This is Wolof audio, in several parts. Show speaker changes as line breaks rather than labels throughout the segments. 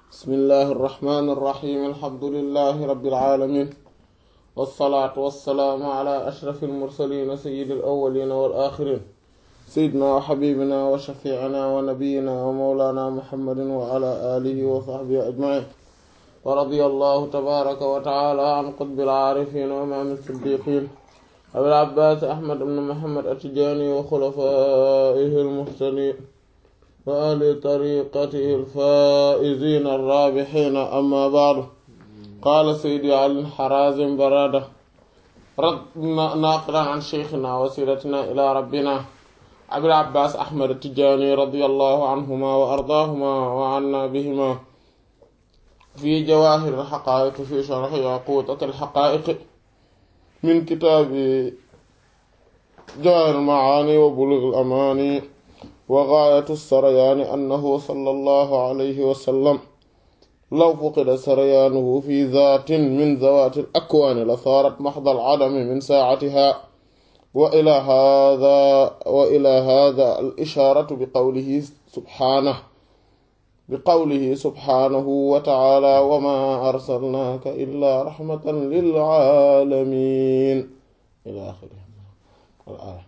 bismillahi irrahmani irrahim alhamdulilahi rabilalamin walsalaatu walsalaamu ala ashrafi almursalina sayidi alawalina walaxirin sayidina wa xabibina wa shafiicina wa nabiyina wa mawlana muhammadin wa ala alihi wa saxbihi ajmain wa radia allahu tabaraka wa taala an qutbi alcaarifin wa imaam siddiqin abil abbaas ahmad ibn muhammad attijaani wa xulafaihi almuhtadin wa ahli tariqatihi alfaa'iziina arraabihiina amma ba'du qaala sayyidi ali harazim barada naaqilan an sheykhina wasilatina ila rabbina abil abbaas ahmad attijaani radiyallahu anhuma wa ardaahuma wa anna bihima fi jawaahir alxaqaa'iq fi sharxi yaquutat alxaqaa'iq min kitaabi jawaahir almacaani wa buluug alamaani wa gaayatu sarayaani annahu sallallahu alayhi wa sallam law fuqida sarayaanuhu fi zaatin min zawaati al-akwaani la saarat maxda al-cadami min saacatihaa wa ilaa haadaa wa ilaa haadaa al-ishaaratu biqawlihi subhaanahu biqawlihi subhaanahu wa tacaalaa wa maa arsalnaaka illaa raxmatan lil-caalamiin ilaa aaxirihi al-aaya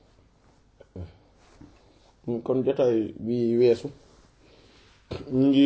kon jotaay bi weesu ñu ngi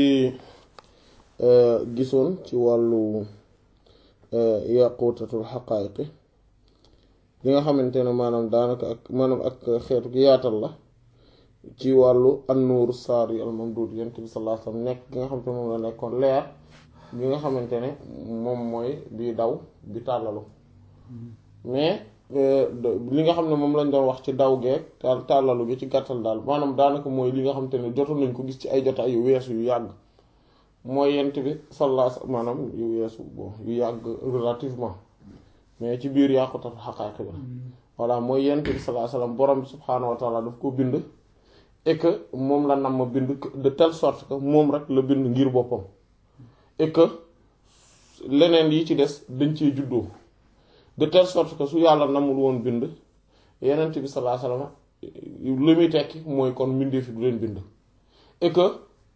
gisoon ci wàllu yaqutatul xaqaayiqi li nga xamante ne maanaam daanaka ak maanaam ak xeetu gi yaatal la ci wàllu annuuru saar yi almamduud yonent bi sallallahu alayhi wasallam nekk gi nga xamante ne moom la nekkoon leer bi nga xamante ne moom mooy bi daw bi tàllalu mais li nga xam ne moom lañ doon wax ci daw geeg tàllalu gi ci gàttal daal maanaam daanaka mooy li nga xamante ne jotoon nañ ko gis ci ay jotaay yu weesu yu yàgg mooy yent bi sallallahu maanaam yu weesu bon yu yàgg relativement mais ci biir yàqutat xaqaaqi bi voilà mooy yent bi sallallahu alayhi wasallam borom bi subhaanahu wa taala daf ko bind et que moom la nam ma bind de telle sorte que moom rek la bind ngir boppam et que leneen yi ci des dañ cee juddoo de telle sorte que su yàlla namul woon bind yenent bi sallallahu alayhi wasallam li muy tekki mooy kon mbindee fi du leen bind et que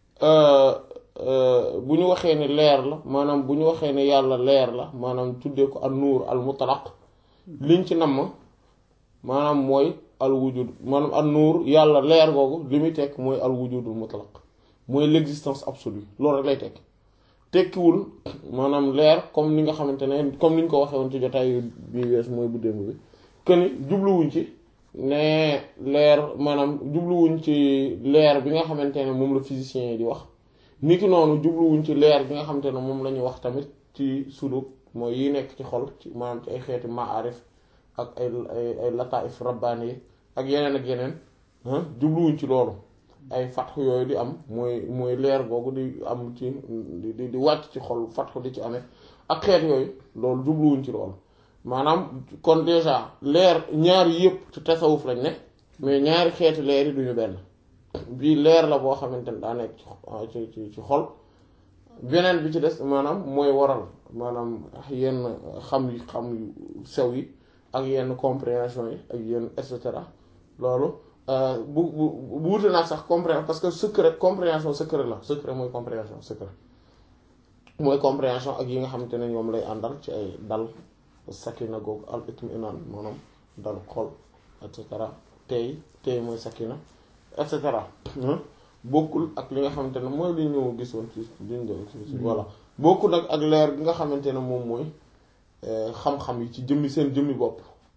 bu ñu waxee ne leer la maanaam bu ñu waxee ne yàlla leer la maanaam tuddee ko al nuur al mutlaq liñ ci namm maanaam mooy al wujud maanaam al nuur yàlla leer googu li muy tekk mooy al wujudul mutlaq mooy l'existence absolue loolu rek lay tekk tekkiwul maanaam leer comme ni nga xamante ne comme ni ñu ko waxee woon ci jotaay bi wees mooy bu démb bi que ni jubluwuñ ci ne leer maanaam jubluwuñ ci leer bi nga xamante ne moom la physicien yi di wax niki noonu jubluwuñ ci leer bi nga xamante ne moom la ñuy wax tamit ci suduk mooy yi nekk ci xol ci maanaam ci ay xeeti maarif ak ay ay ay lataif rabbaani yi ak yeneen ak yeneen jubluwuñ ci loolu ay fatx yooyu di am mooy mooy leer googu di am ci di di wàcc ci xol fatx di ci amee ak xeet yooyu loolu jubluwuñ ci loolu maanaam kon déjà leer ñaari yëpp ci tasawuf lañ ne mais ñaari xeeti leer yi duñu benn bii leer la boo xamante ne daa nekk ci ci ci xol beneen bi ci des maanaam mooy waral maanaam yenn xam yi xam yu sew yi ak yenn compréhension yi ak yenn et cetera loolu bu bu bu wute naa sax compréhension parce que secret compréhension secret la secret mooy compréhension secret mooy compréhension ak yi nga xamante ne ñoom lay àndal ci ay dal sakina googu al itminaan maanaam dal xol et cetera tey tey mooy sakina et cetera bokkul ak li nga xamante ne mooy li ñu gisoon ci liñ doon ci voilà bokkul ak ak leer gi nga xamante ne moom mooy xam-xam yi ci jëmmi seen jëmmi bopp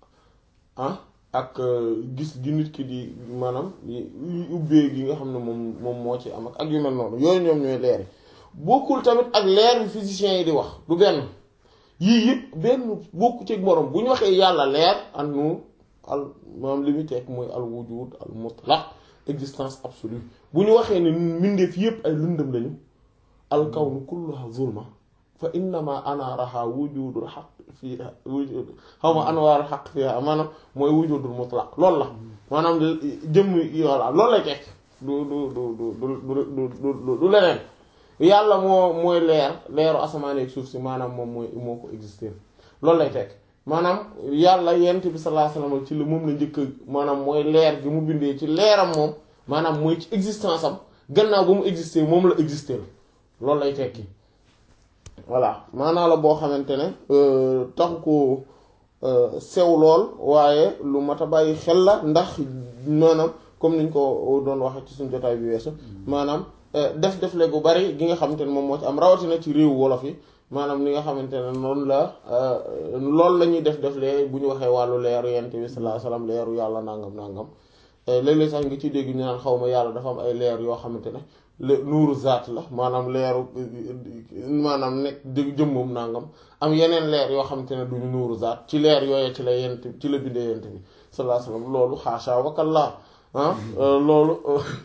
ah ak gis gi nit ki di maanaam ubbee gi nga xam ne moom moom moo ci am ak yu mel noonu yooyu ñoom ñooy leer yi bokkul tamit ak leer bi physiciens yi di wax du benn yii yëpp benn bokku ci moroom bu ñu waxee yàlla leer an nu al maanaam li muy tekk mooy al wujud al mutlaq existence absolue bu ñu waxee ne mbindeef yëpp ay lëndëm lañu al kawnu kulluha zulma fa innama anaaraha wujudul xaq fiiha wujud xaw ma anwaaru xaq fiiha maanaam mooy wujudul mutlaq loolu la maanaam jëmm voilà loolu lay tekk du du du du du du du leneen yàlla moo mooy leer leeru asamaan ak suuf si maanaam moom mooy moo ko exister loolu lay tekk maanaam yàlla yent bi sallallahu alayhi wasallam ci la moom la njëkk maanaam mooy leer gi mu bindee ci leeram moom maanaam mooy ci existence am gannaaw ba mu exister moom la exister loolu lay tekki voilà maanaa la boo xamante ne taxu ko sew lool waaye lu mat a bàyyi xel la ndax maanaam comme niñ ko doon waxee ci suñu jotaay bi weesu maanaam def def le gu bari gi nga xamante ne moom moo ci am rawatina ci réew wolof yi maanaam li nga xamante ne noonu la loolu la ñuy def def lee bu ñu waxee wàllu leeru yent bi sallallahu alayhi wasallam leeru yàlla nangam nangam léeg-léeg sax nga ci dégg ñu naan xaw ma yàlla dafa am ay leer yoo xamante ne le nuuru zaat la maanaam leeru maanaam nekk dëgg jëmmam nangam am yeneen leer yoo xamante ne duñu nuuru zaat ci leer yooye ci la yent ci la bindee yent bi sallallahu alayhi wasallam loolu xaasha wakallaa ah loolu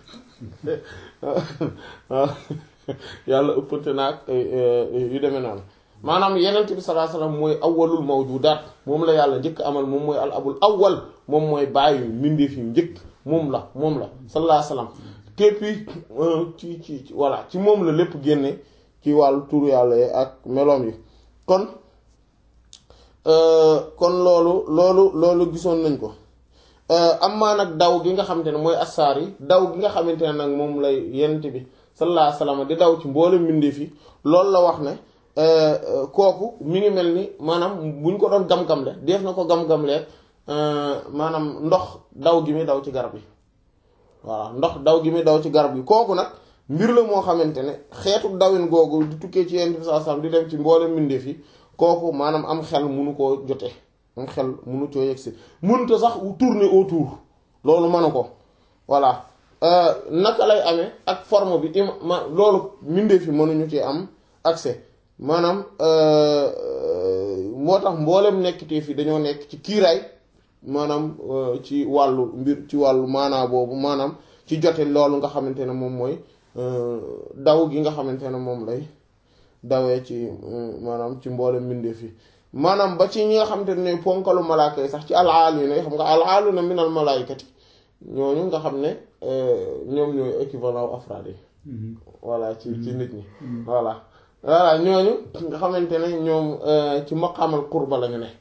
yàlla ëppante naag yu demee noonu maanaam yenent bi sallallahu alayhi wasallam mooy awwalul mawjudaat moom la yàlla njëkk amal moom mooy al abul awwal moom mooy bàyyi mbindeef yi njëkk moom la moom la sallallahu alayhi wasallam képpi ci ci ci voilà ci moom la lépp génne ci wàllu turu yàlla yi ak meloom yi kon kon loolu loolu loolu gisoon nañ ko amaa nag daw gi nga xamante ne mooy assaar yi daw gi nga xamante ne nag moom lay yent bi sallallahu alayhi wasallam di daw ci mboolem mbindeef yi loolu la wax ne kooku mi ngi mel ni maanaam buñ ko doon gam-gamle def na ko gam-gamlee maanaam ndox daw gi muy daw ci garab yi voilà ndox daw gi muy daw ci garab yi kooku nag mbir la moo xamante ne xeetu dawin googu di tukkee ci yent bi sallallahu alayhi wasallam di dem ci mboolem mbindeef yi kooku maanaam am xel munu koo jote am xel munu coo yegsi mënuta sax tourner autour loolu mënu ko voilà naka lay amee ak forme bi ima ma loolu mbindeef yi mënuñu ci am accès maanaam moo tax mboolem nekkitee fi dañoo nekk ci kiiraay maanaam ci wàllu mbir ci wàllu maanaa boobu maanaam ci jote loolu nga xamante ne moom mooy daw gi nga xamante ne moom lay dawee ci maanaam ci mboolem mbindeef yi maanaam ba ci ñi nga xamante ne ponkalu malaaka yi sax ci alaaluna yi xam nga alaaluna minal malaaykati ñooñu nga xam ne ñoom ñooy équivalent afraad yi voilà ci ci nit ñi voilà voilà ñooñu nga xamante ne ñoom ci maqaamal qurba lañu ne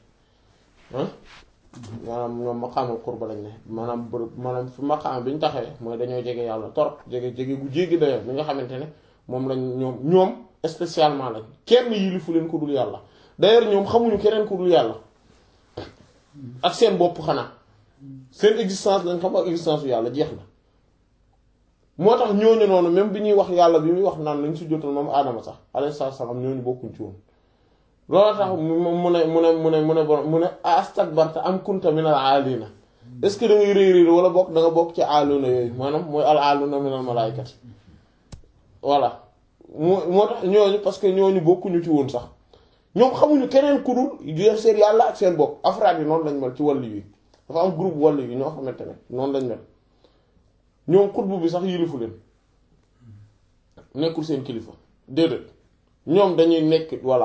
maanaam ñoom maqaamal qurba lañu ne maanaam bërëb maanaam fi maqaam bi ñu taxawee mooy dañoo jege yàlla torop jege jege gu jéggi dayoo bi nga xamante ne moom lañ ñoom ñoom spécialement lañ kenn yilifu leen ko dul yàlla d'ailleurs ñoom xamuñu keneen ku dul yàlla ak seen bopp xanaa seen existence lañ xam ak existence yu yàlla jeex na moo tax ñooñu noonu même bi ñuy wax yàlla bi muy wax naan lañ si jotal moom aadama sax alayhi salaam ñooñu bokkuñ ci woon loolu tax mu ne mu ne mu ne mu ne mu ne astakbarta am kunta minal aalina est-ce que da ngay réy réy wala bokk da nga bokk ci aaluna yooyu maanaam mooy al aaluna minal malaaykati voilà moo moo tax ñooñu parce que ñooñu bokkuñu ci woon sax ñoom xamuñu keneen ku dul def seen yàlla ak seen bopp afraad yi noonu lañ mel ci wàllu yi dafa am groupe wàllu yi ñoo xamante ne noonu lañ mel ñoom xutbu bi sax yilifu leen nekkul seen kilifa déedéet ñoom dañuy nekk voilà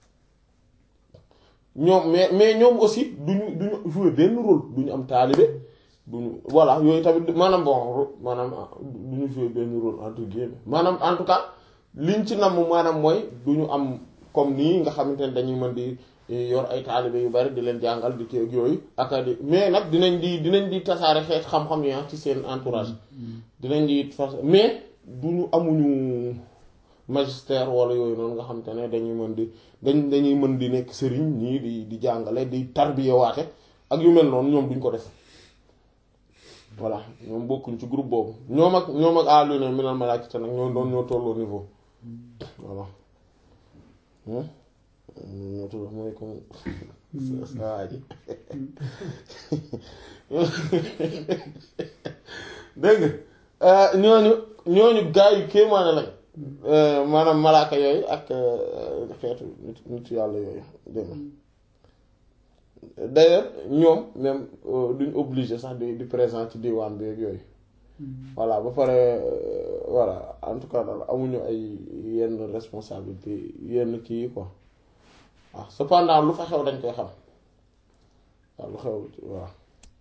ñoom mais mais ñoom aussi duñu duñu jouer benn rôle duñu am taalibe duñu voilà yooyu tamit maanaam bon maanaam duñu jouer benn rôle entre guillemets maanaam en tout cas liñ ci namm maanaam mooy duñu am comme nii nga xamante ne dañuy mën di yor ay taalibe yu bari di leen jàngal di teeg yooyu ak di mais nag dinañ di dinañ di tasaare xeet xam-xam yi ci seen entourage dinañ di fas mais duñu amuñu magistère wala yooyu noonu nga xamante ne dañuy mën di dañ dañuy mën di nekk sëriñ ñii di di jàngale di tarbiyewaate ak yu mel noonu ñoom duñ ko def voilà ñoom bokkuñ ci groupe boobu ñoom ak ñoom ak àlluna minal malaakati nag ñoo doon ñoo tolloo niveau voilà ñoo tolloo mooy comme waa ji dégg nga ñooñu ñooñu gaa yu kéemaane lañ maanaam malaaka yooyu ak xeetu nit yàlla yooyu dégg d'ailleurs ñoom même duñ obligé sax di di présent ci diwaan bi ak yooyu voilà ba pare voilà en tout cas daal amuñu ay yenn responsabilité yenn kii quoi waaw cependant lu fa xew dañ koy xam waaw lu xew waaw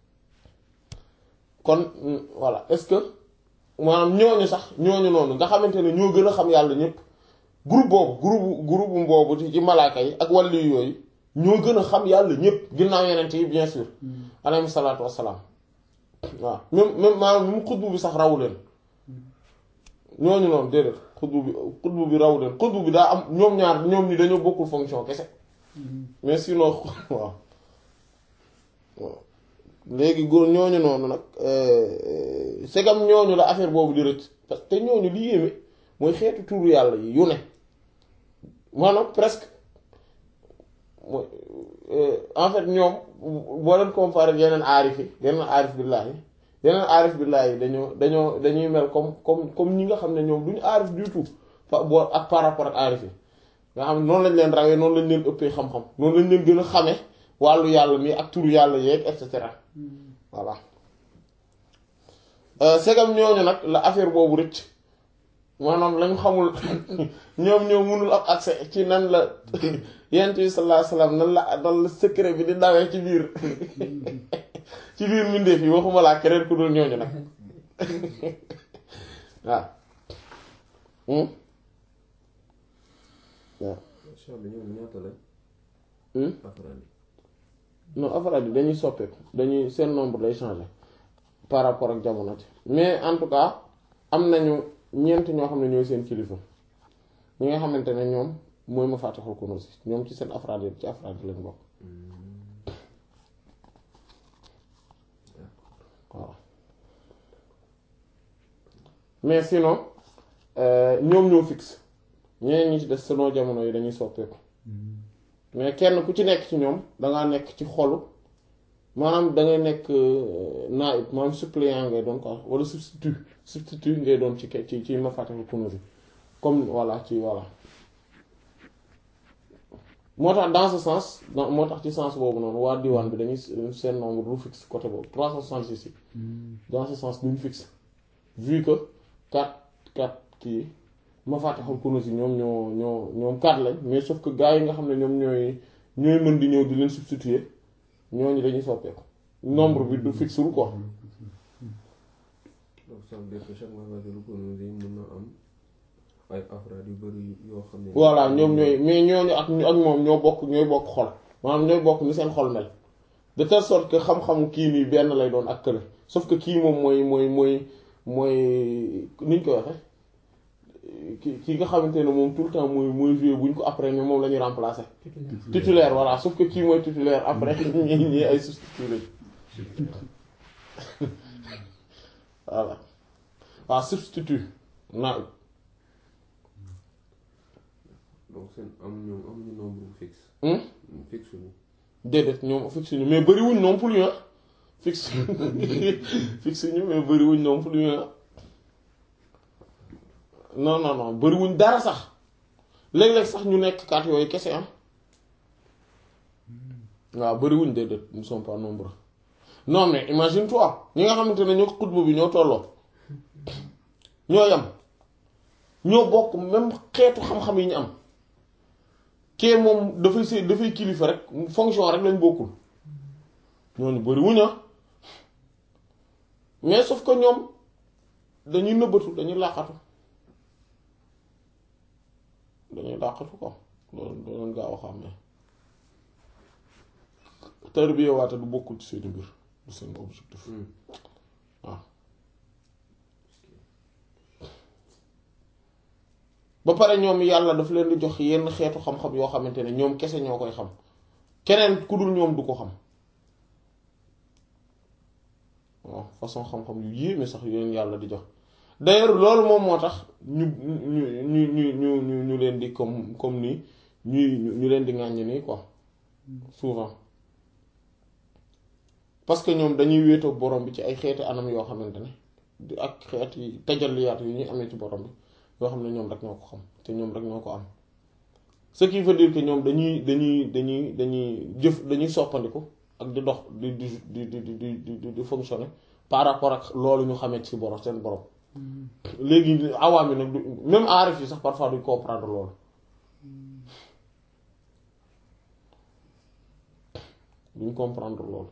kon voilà est-ce que maanaam ñooñu sax ñooñu noonu nga xamante ne ñoo gën a xam yàlla ñëpp groupe boobu groupe groupe boobu ci malaaka yi ak wàllu yooyu ñoo gën a xam yàlla ñëpp ginnaaw yeneen yi bien sûr alayhi salaatu wassalaam waaw même même maanaam mu xutbu bi sax rawu leen ñooñu noonu déedéet xutbu bi xutbu bi raw leen xutbu bi daa am ñoom ñaar ñoom ñi dañoo bokkul fonction kese mais sinon waaw waaw léegi góor ñooñu noonu nag segam ñooñu la affaire boobu di rëcc parce que te ñooñu li yéeme mooy xeetu tuuru yàlla yi yu ne maanaam presque mooy en fait ñoom boo leen comparé yeneen aarif yi yeneen aarif billaahi yeneen aarif billaahi dañoo dañoo dañuy mel comme comme comme ñi nga xam ne ñoom duñu aarif du tout fa boo ak par rapport ak aarif yi nga xam ne noonu lañ leen rawee noonu lañ leen ëppee xam-xam noonu lañ leen gën a xame wàllu yàlla mi ak turu yàlla yeeg et cetera voilà segam ñooñu nag la affaire boobu rëcc maanaam lañ xamul ñoom ñoo mënul am accès ci nan la yent bi sallallahu alayhi wasallam nan la nan la secret bi di dawee ci biir ci biir mbindeef yi waxuma laa keneen ku dul ñooñu nag waaw waaw
Cheikh bi ñoom ñaata lañ. afraad yi.
non afraad yi dañuy soppeeku dañuy seen nombre day changer par rapport ak jamono ci mais en tout cas am nañu ñeent ñoo xam ne ñooy seen kilifa ñi nga xamante ne ñoom mooy ma fàttaxul Kunûz ñoom ci seen afraad yi ci afraad yi lañ bokk waaw mais sinon ñoom ñoo fixe ñeneen ñi ci des selon jamono yi dañuy soppeeku mais kenn ku ci nekk ci ñoom dangaa nekk ci xolu maanaam dangay nekk naib maanaam suppléant ngay doon quoi wala substitut substitut ngay doon ci ci ci Mafatihul Kunûz comme voilà ci voilà moo tax dans ce sens moo tax ci sens boobu noonu waa diwaan bi dañuy seen nombre du fixe côté boobu 366 yi dans ce sens duñu fixe vu que 4 4 kii Mafatihul Kunûz yi ñoom ñoo ñoo ñoom 4 lañ mais sauf que gars yi nga xam ne ñoom ñooy ñooy mën di ñëw di leen substituer ñooñu dañuy soppeeku nombre bi du fixe wul quoi.
donc ça veut dire que chaque Mafatihul Kunûz yi mën na am ay afraad yu bari yoo xam ne.
voilà ñoom ñooy mais ñooñu ak ak moom ñoo bokk ñooy bokk xol maanaam ñooy bokk ni seen xol mel de telle sorte que xam-xamu kii nii benn lay doon ak kële sauf que kii moom mooy mooy mooy mooy niñ koy waxe ki ki nga xamante ne moom tout le temps mooy mooy jouer buñ ko après ñoom moom la ñuy remplacer. titulaire voilà sauf que kii mooy titulaire après ñi ñi ay substitut lañ voilà waaw substitut naa
donc seen am ñoom amuñu nombre bu fixe. fixe ñu.
déedéet ñoom fixe ñu mais bëriwuñ non plus ah fixe fixe ñu mais bëriwuñ non plus ah non non non bëriwuñ dara sax léeg-léeg sax ñu nekk kat yooyu kese ah waaw bëriwuñ déedéet nous sommes pas nombreux non mais imagine toi ñi nga xamante ne ñoo xutbu bi ñoo tolloo ñoo yam ñoo bokk même xeetu xam-xam yi ñu am kee moom dafay see dafay kilifa rek fonction rek lañ bokkul ñooñu bëriwuñ ah mais sauf que ñoom dañuy nëbbatu dañuy làqatu dañuy làqatu ko loolu doo leen gaaw a xam ne tarbiya waate du bokkul ci seeni mbir du seen objectif waaw ba pare ñoom yàlla daf leen di jox yenn xeetu xam-xam yoo xamante ne ñoom kese ñoo koy xam keneen ku dul ñoom du ko xam waaw façon xam-xam yu yéeme sax yu leen yàlla di jox d'ailleurs loolu moom moo tax ñu ñu ñu ñu ñu ñu ñu leen di comme comme nii ñuy ñu leen di ŋàññ nii quoi souvent parce que ñoom dañuy wéetoo borom bi ci ay xeeti anam yoo xamante ne di ak xeeti tajalliyaat yu ñuy amee ci borom bi yoo xam ne ñoom rek ñoo ko xam te ñoom rek ñoo ko am ce qui veut dire que ñoom dañuy dañuy dañuy dañuy jëf dañuy soppandiku ak di dox di di di di di di di fonctionner par rapport ak loolu ñu xamee ci borom seen borom léegi awaam yi nag du même aarif yi sax parfois duñ comprendre loolu duñ comprendre loolu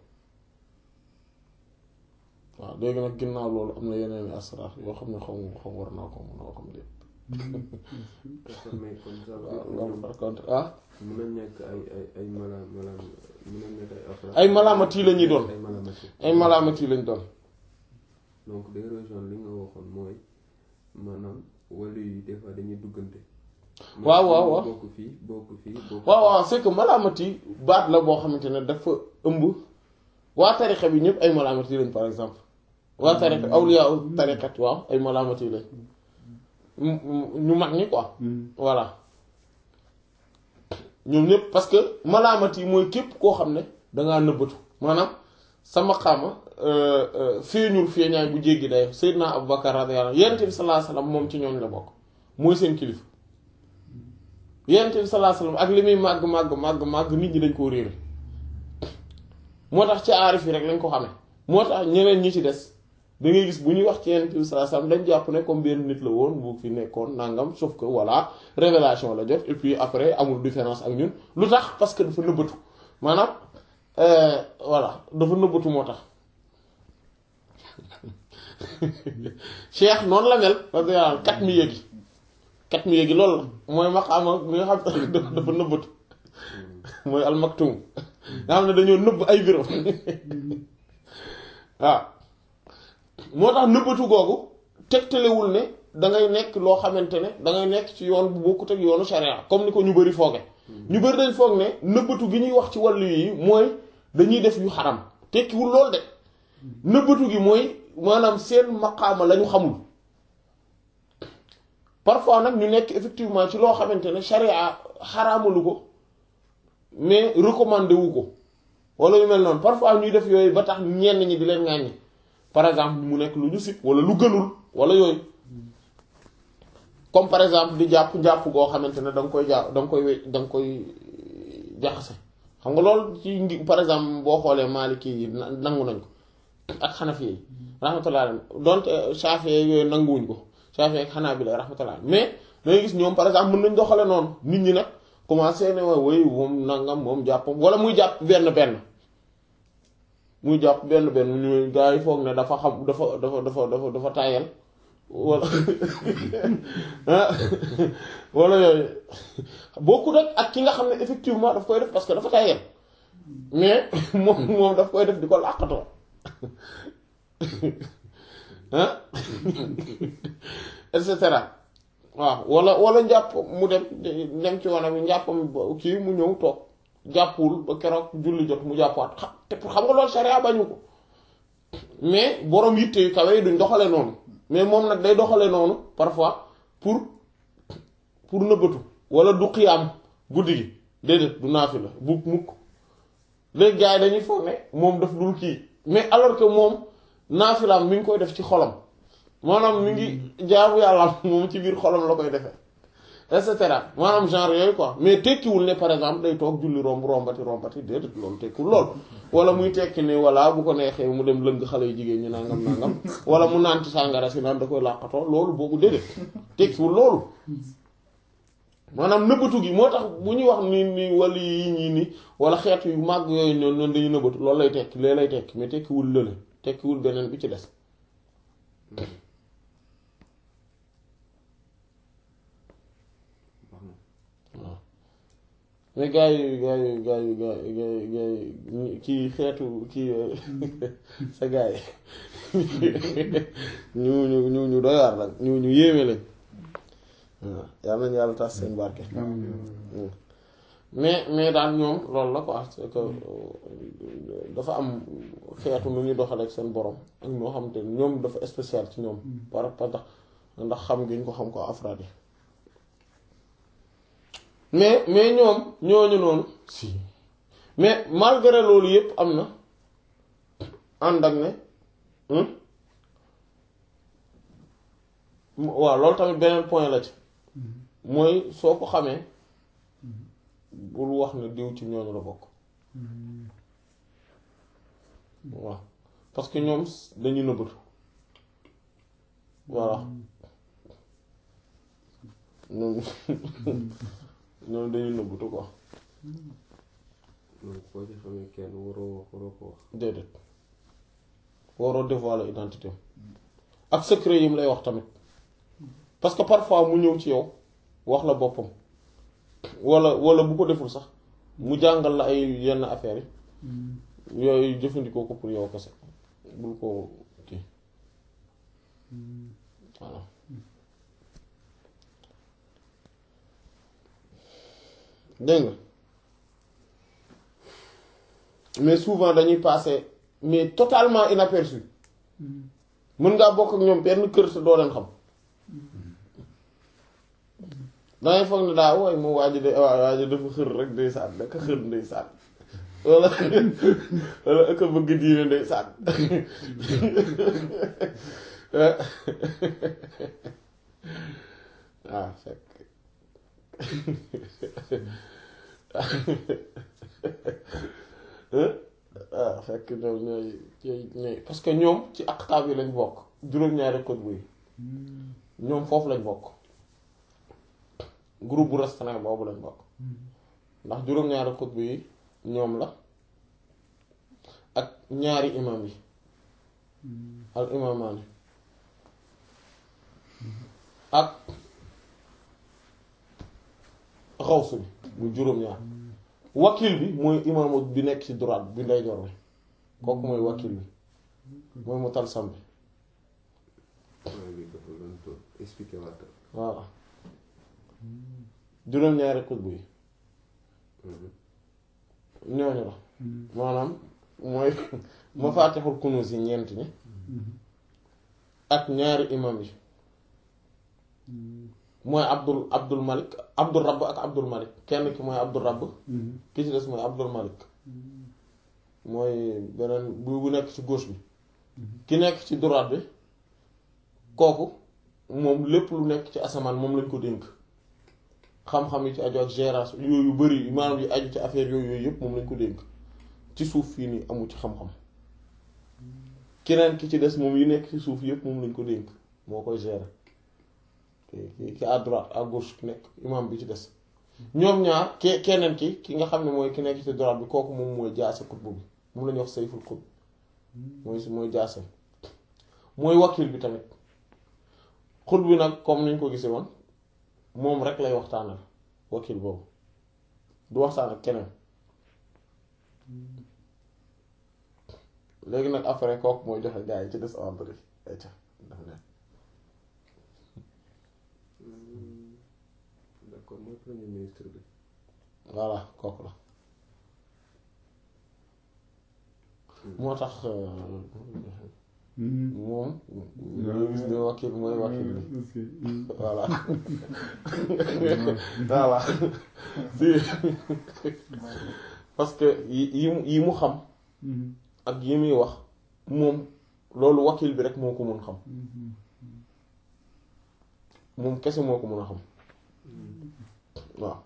waaw léegi nag ginnaaw loolu am na yeneen asrar yoo xam ne xaw ma xam war naa ko mën a xam lépp
mais comme ça
waaw par contre ah
mën na nekk ay ay ay mala mala mën na nekk ay afraad
ay malaamati la ñuy doon
ay malamati
ay malaamati lañ doon
donc day rejoindre li nga waxoon mooy maanaam wala yi des fois dañuy duggante.
waaw waaw waaw
bokk fii bokk fii bokk.
waaw waaw c'est que malaamati baat la boo xamante ne dafa ëmb waa tarixa bi ñëpp ay malaamati lañ par exemple waa tarixa awliya tariqat waaw ay malaamati lañ ñu mag ñi quoi voilà ñoom ñëpp parce que malaamati mooy képp koo xam ne dangaa nëbbatu maanaam sama xaama feeñul feeñaay bu jéggi day Seydina Abubakar radiyallahu anhu Yonent bi sallallahu alayhi wasallam moom ci ñooñ la bokk mooy seen kilifa Yonent bi sallallahu alayhi wasallam ak li muy màgg màgg màgg màgg nit ñi dañ koo réere moo tax ci aarif yi rek lañ ko xamee moo tax ñeneen ñi ci des da ngay gis bu ñuy wax ci Yonent bi sallallahu alayhi wasallam dañ jàpp ne comme benn nit la woon bu fi nekkoon nangam sauf que voilà révélation la jot et puis après amul différence ak ñun lu tax parce que dafa nëbbatu maanaam voilà dafa nëbbatu moo tax cheikh noonu la mel parce que kat mi yéegi kat mi yéegi loolu la mooy maqaama mi nga xam dafa nëbbatu mooy almaktum nga xam ne dañoo nëbb ay bureau waaw moo tax nëbbatu googu tegtalewul ne dangay nekk loo xamante ne dangay nekk ci yoon bu bokkut ak yoonu sharia comme ni ko ñu bari fooge ñu bari dañ foog ne nëbbatu gi ñuy wax ci wàllu yi mooy dañuy def yu xaram tekkiwul lool de nëbbatu gi mooy maanaam seen maqaama la ñu xamul parfois nag ñu nekk effectivement ci loo xamante ne sharia xaraamalu ko mais recommandé wu ko wala yu mel noonu parfois ñuy def yooyu ba tax ñenn ñi di leen ŋàññi par exemple mu nekk lu ñu sib wala lu gënul wala yooyu comme par exemple di jàpp jàpp goo xamante ne da nga koy jàpp da nga koy we da nga koy jaxase xam nga loolu ci ngi par exemple boo xoolee Maliki yi nangu nañ ko ak Hanafi yi rahmatullah alayhi donte Shafi yooyu nanguwuñ ko Shafi ak Hanabila rahmatullah mais dangay gis ñoom par exemple mën nañ doxale noonu nit ñi nag commencé ne waa woy moom nangam moom jàppam wala muy jàpp benn benn muy jàpp benn benn ñu gaa yi foog ne dafa xam dafa dafa dafa dafa dafa tayal wala wala yooyu bokkut ak ak ki nga xam ne effectivement daf koy def parce que dafa tayal mais moom moom daf koy def di ko làqatoo ah et cetera waaw wala wala njàpp mu dem dem ci wana bi njàppam kii mu ñëw toog jàppul ba keroog julli jot mu jàppaat xam te xam nga loolu sharia bañu ko mais borom yitte yu kawe yi duñ doxale noonu mais moom nag day doxale noonu parfois pour pour nëbbatu wala du xiyaam guddi gi déedéet du naafi la bu mukk léegi gars yi dañuy foog ne moom daf dul kii mais alors que moom naafilaam mi ngi koy def ci xolam maanaam mi ngi jaamu yàlla moom ci biir xolam la koy defee et cetera maanaam genre yooyu quoi mais tekkiwul ne par exemple day toog julli romb rombati rombati déedéet loolu tekkiwul lool wala muy tekki ne voilà bu ko neexee mu dem lëng xale yu jigéen ñi nangam nangam wala mu naan ci sàngara si naan da koy làqatoo loolu boobu déedéet tekkiwul loolu maanaam nëbbatu gi moo tax bu ñuy wax ni ni wala yi ñii ni wala xeetu yu màgg yooyu noonu noonu dañuy nëbbatu loolu lay tekki lee lay tekki mais tekkiwul lële tekkiwul beneen bi ci des waaw mais gars yi gars yi gars yi gars yi gars yi gars yi kii xeetu kii sa gars yi ñu ñu ñu ñu doy waar la ñu ñu yéeme lañ waaw yal nañu yàlla tas seen barke mais mais daal ñoom loolu la quoi c'est que dafa am xeetu nu ñuy doxale ak seen borom ak ñoo xam te ñoom dafa spécial ci ñoom par rapport ndax xam gi ñu ko xam ko afraad yi mais mais ñoom ñooñu noonu si mais malgré loolu yépp am na ànd ak ne waaw loolu tamit beneen point la ci mooy soo ko xamee bul wax ne diw ci ñooñu la bokk waaw parce que ñoom dañu nëbbatu voilà ñoom ñoom dañu nëbbatu quoi
donc boo ci xamee kenn waroo wax waroo ko wax.
déedéet waroo dévoiler identité ak secret yi mu lay wax tamit parce que parfois mu ñëw ci yow wax la boppam wala wala bu ko deful sax mu jàngal la ay yenn affaires yi yooyu jëfandikoo ko pour yow kese bul ko kii voilà dégg nga mais souvent dañuy passer mais totalement inaperçu mën ngaa bokk ak ñoom benn kër te doo leen xam dangay foog ne daa wooy moom waa ji de waa waa ji dafa xër rek day sànn daka xër day sànn wala wala aka bëgg diine day sànn waaw fekk waaw fekk ñoom ñooy ñooy parce que ñoom ci aqtaab yi lañ bokk juróom-ñaari xutbu yi ñoom foofu lañ bokk groupe bu restreint boobu lañ bokk ndax juróom-ñaari xutbu yi ñoom la ak ñaari imam yi al imamaani ak xawsu bi mu juróom-ñaar wakil bi mooy imaamu bi nekk ci droite bi ndeyjoor bi kooku mooy wakil bi mooy mu talsam bi
waaye bi dafa doon toog expliqué waat
voilà juróom-ñaari xutbu yi ñooñu la maanaam mooy mafaatixul kunuus yi ñeent ñi ak ñaari imam yi mooy abdul abdul malik abdul rabb ak abdul malik kenn ki mooy abdul rabb ki ci des mooy abdul malik mooy beneen bu bu nekk ci gauche bi ki nekk ci droite bi kooku moom lépp lu nekk ci asamaan moom lañ ko dénk xam-xam yi ci aju ak gérance yooyu bari maanaam yi aju ci affaire yooyu yooyu yëpp moom lañ ko dénk ci suuf fii nii amu ci xam-xam keneen ki ci des moom yi nekk ci suuf yëpp moom lañ ko dénk moo koy gérer ki ki à droite à gauche ki nekk imam bi ci des ñoom ñaar ke keneen ki ki nga xam ne mooy ki nekk ci droite bi kooku moom mooy jaase xutbu bi moom la ñuy wax sayful xutb mooy mooy jaase mooy wakil bi tamit xut bi nag comme niñ ko gisee woon moom rek lay waxtaanal wakil boobu du waxtaan ak keneen léegi nag après kooku mooy joxe gaa yi ci des ordre yi ay ca daf leen
d'accord mooy premier ministre bi
voilà kooku la moo tax moom ñoo gis ne wakil mooy wakil bi voilà voilà si parce que yi yi mu yi mu xam ak yi muy wax moom loolu wakil bi rek moo ko mun xam moom kese moo ko mun a xam waaw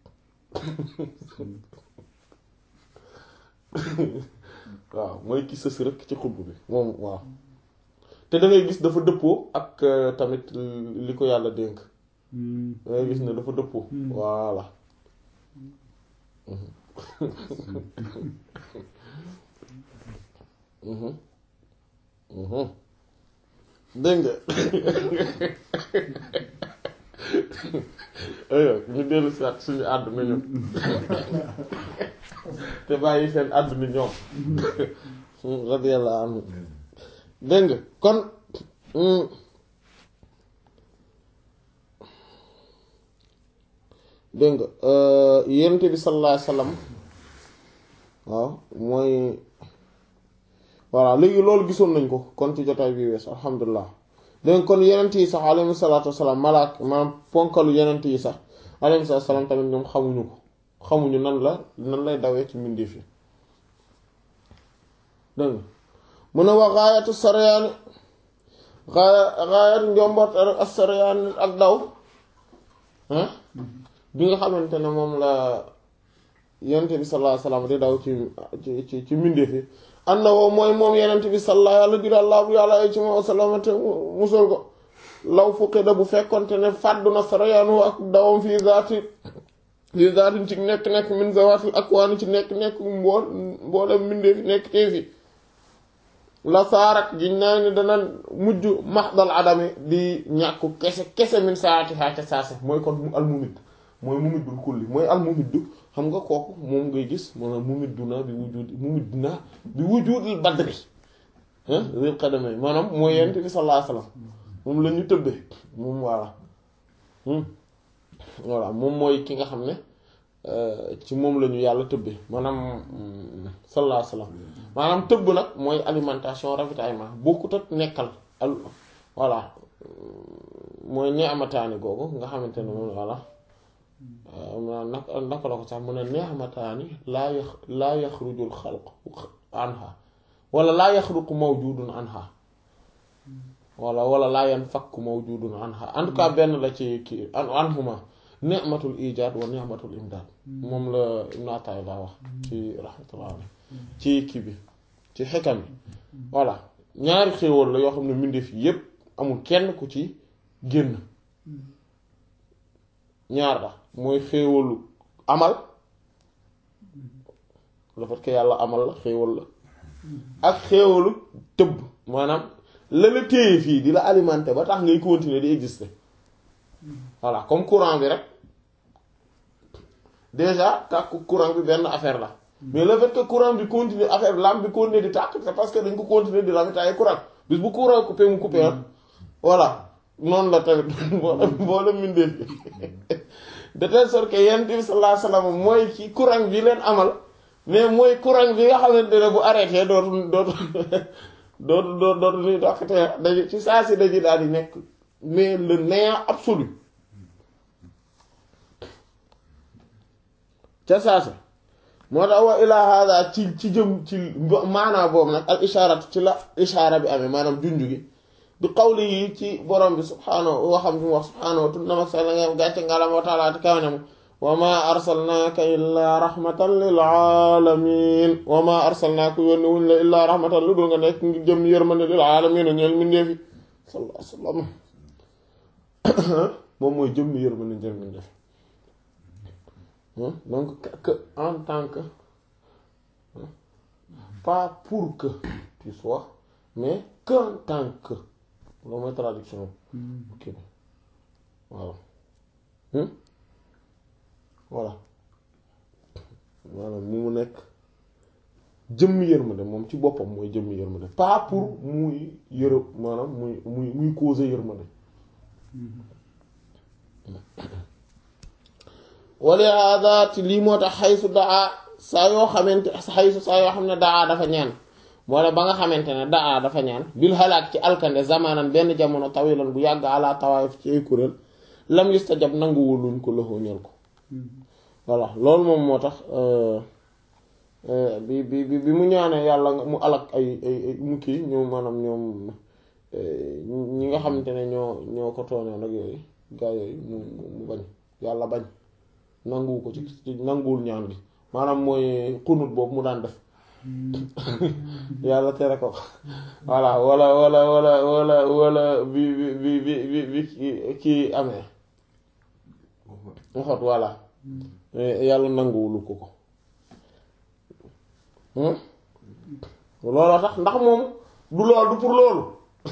waaw mooy ki sës rek ci xubb bi moom waaw te da ngay gis dafa dëppoo ak tamit li ko yàlla dénk da ngay gis ne dafa dëppoo voilà dégg nga aywa ñu dellu si waat suñu àdduna ñoom te bàyyi seen àdduna ñoom radiyallahu anhu dégg nga kon dégg nga yonent bi sallallahu alayhi wasallam waaw mooy voilà léegi loolu gisoon nañ ko kon ci jotaay bi wees alhamdulilah dégg kon yenent yi sax alayhi salaatu wasalaam malaak maanaam ponkalu yenent yi sax alayhi salaatu wasalaam tamit ñoom xamuñu ko xamuñu nan la nan lay dawee ci mbindeef yi dégg nga mu ne wax gaayatu saryaani gaaya gaayatu njomboot ak saryaani ak daw bi nga xamante ne moom la yenent bi sallallahu alayhi wasallam di daw ci ci ci mbindeef yi ànd na woo mooy moom yenent bi salla yàlla jura laa bu yàlla ay ci moom salamate musal ko law fuqida bu fekkonte ne fàddu na sarayaanu ak dawam fii zaati fii zaatin ci nekk-nekk min zawaatil akwaani ci nekk-nekk mbool mboolem mbindee fi nekk tee fi la saarat giñ naa ni dana mujj maxdal adami di ñàkku kese kese min saati xaa ca saase mooy kon mu almumid mooy mumiddul kulli mooy almumiddu xam nga kooku moom ngay gis maanaam mumiddu naa bi wujudi mumiddu naa bi wujudil badri ril xadame maanaam mooy yent bi sallallahu alayhi wasallam moom la ñu tëbbee moom voilà voilà moom mooy ki nga xam ne ci moom la ñu yàlla tëbbe maanaam sallallahu alayhi wasallam maanaam tëbb nag mooy alimentation ravitaillement bokkut ak nekkal al voilà mooy neexamataani googu nga xamante ne moom voilà naka naka la ko sax mu ne neexamataani laa yax laa yaxrujul xalq anha wala laa yaxruqu mawjudun anha wala wala laa yanfakku mawjudun anha en tout cas benn la ci kii anhuma ni'matul ijaad wa ni'matul imdaad moom la Ibn Ata'illah wax ci rahmatullah ci kii bi ci xekam bi voilà ñaari xéewal la yoo xam ne mbindeef yépp amul kenn ku ci génn ñaar la mooy xéewalu amal le fait que yàlla amal la xéewal la ak xéewalu tëbb maanaam la la téye fii di la alimenter ba tax ngay continuer di exister voilà comme courant bi rek déjà tàkk courant bi benn affaire la mais le fait que courant bi continuer affaire lampe bi continuer di tàkk c'est parce que dañ ko continuer di ravitailler courant bis bu courant coupé mu coupé ah voilà noonu la tamit boo la mindee fi de telle sorte que yonent bi sallallahu alayhi wasallam mooy ci courant bi leen amal mais mooy courant bi nga xamante ne bu arrêté dootu dootu dootu dootu dootu nuy doxate dañu ci saa si dañu daal di nekk mais le néant absolu ca saasa moo tax wa ilaa hada ci ci jëm ci maanaa boobu nag al ishaaratu ci la ishaara bi amee maanaam junju gi bi qawli yi ci borom bi subhaanahu waxam bi mu wax subhaanahu wa tuddama sella ngeen gàcce ngalam wa taala te kaw ne mu wa ma arsalnaaka illaa rahmatan lil alamin wa ma arsalnaaka yónni wuñ la illaa rahmatan lu dul nga nekk ngi jëm yërmande lil alamin ñeel mindeefi sallallahu alayhi wa sallam moom mooy jëm yërmande ñeel mindeefi donc que en tant que pas pour que tu sois mais qu'en tant que loolu mooy traduction ok voilà voilà maanaam mu mu nekk jëmmi yërmande moom ci boppam mooy jëmmi yërmande pas pour muy yërë maanaam muy muy muy causer yërmande wali hada ci lii moo tax xaysu daa saa yoo xamante xaysu saa yoo xam ne daa dafa ñaan wala ba nga xamante ne daa dafa ñaan bil halaak ci alkande zamanan benn jamono tawilan bu yàgg ala tawaayif ci ay kuréel lam yustajab nanguwul luñ ko loxo ñel ko voilà loolu moom moo tax bi bi bi mu ñaanee yàlla mu alak ay ay mu kii ñoom maanaam ñoom ñi nga xamante ne ñoo ñoo ko tooñoon ak yooyu gaa yooyu mu mu bañ yàlla bañ nanguwu ko ci nanguwul ñaan gi maanaam mooy xunut boobu mu daan def yàlla tere ko voilà wala wala wala wala wala bi bi bi bi bi kii amee waxot voilà yàlla nanguwulu ko ko looloo tax ndax moom du lool du pour loolu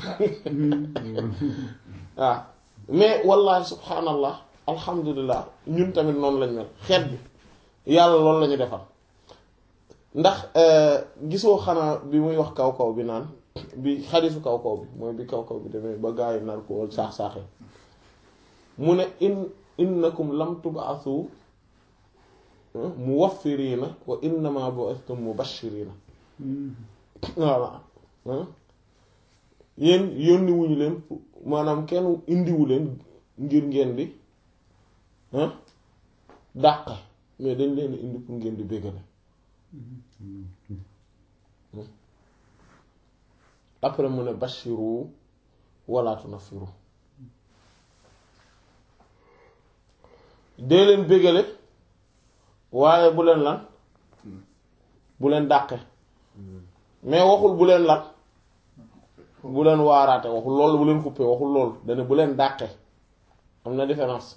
waaw mais wallahi subhanallah alhamdulilah ñun tamit noonu lañ mel xeet bi yàlla loolu la ñu defal ndax gisoo xanaa bi muy wax kaw kaw bi naan bi xadisu kaw kaw bi mooy bi kaw kaw bi demee ba gaa yi nar ko wal saax saaxe mu ne in innakum lam tub'athu muwaffirina wa innama bu'ithtum mubashirina voilà yéen yónni wuñu leen maanaam kenn indiwu leen ngir ngeen di dàq mais dañ leen indi pour ngeen di béggale après mu ne bashiru wala tunaffiru dee leen béggale waaye bu leen lan bu leen dàqe mais waxul bu leen lan bu leen waaraate waxul loolu bu leen xuppee waxul loolu dana bu leen dàqe am na différence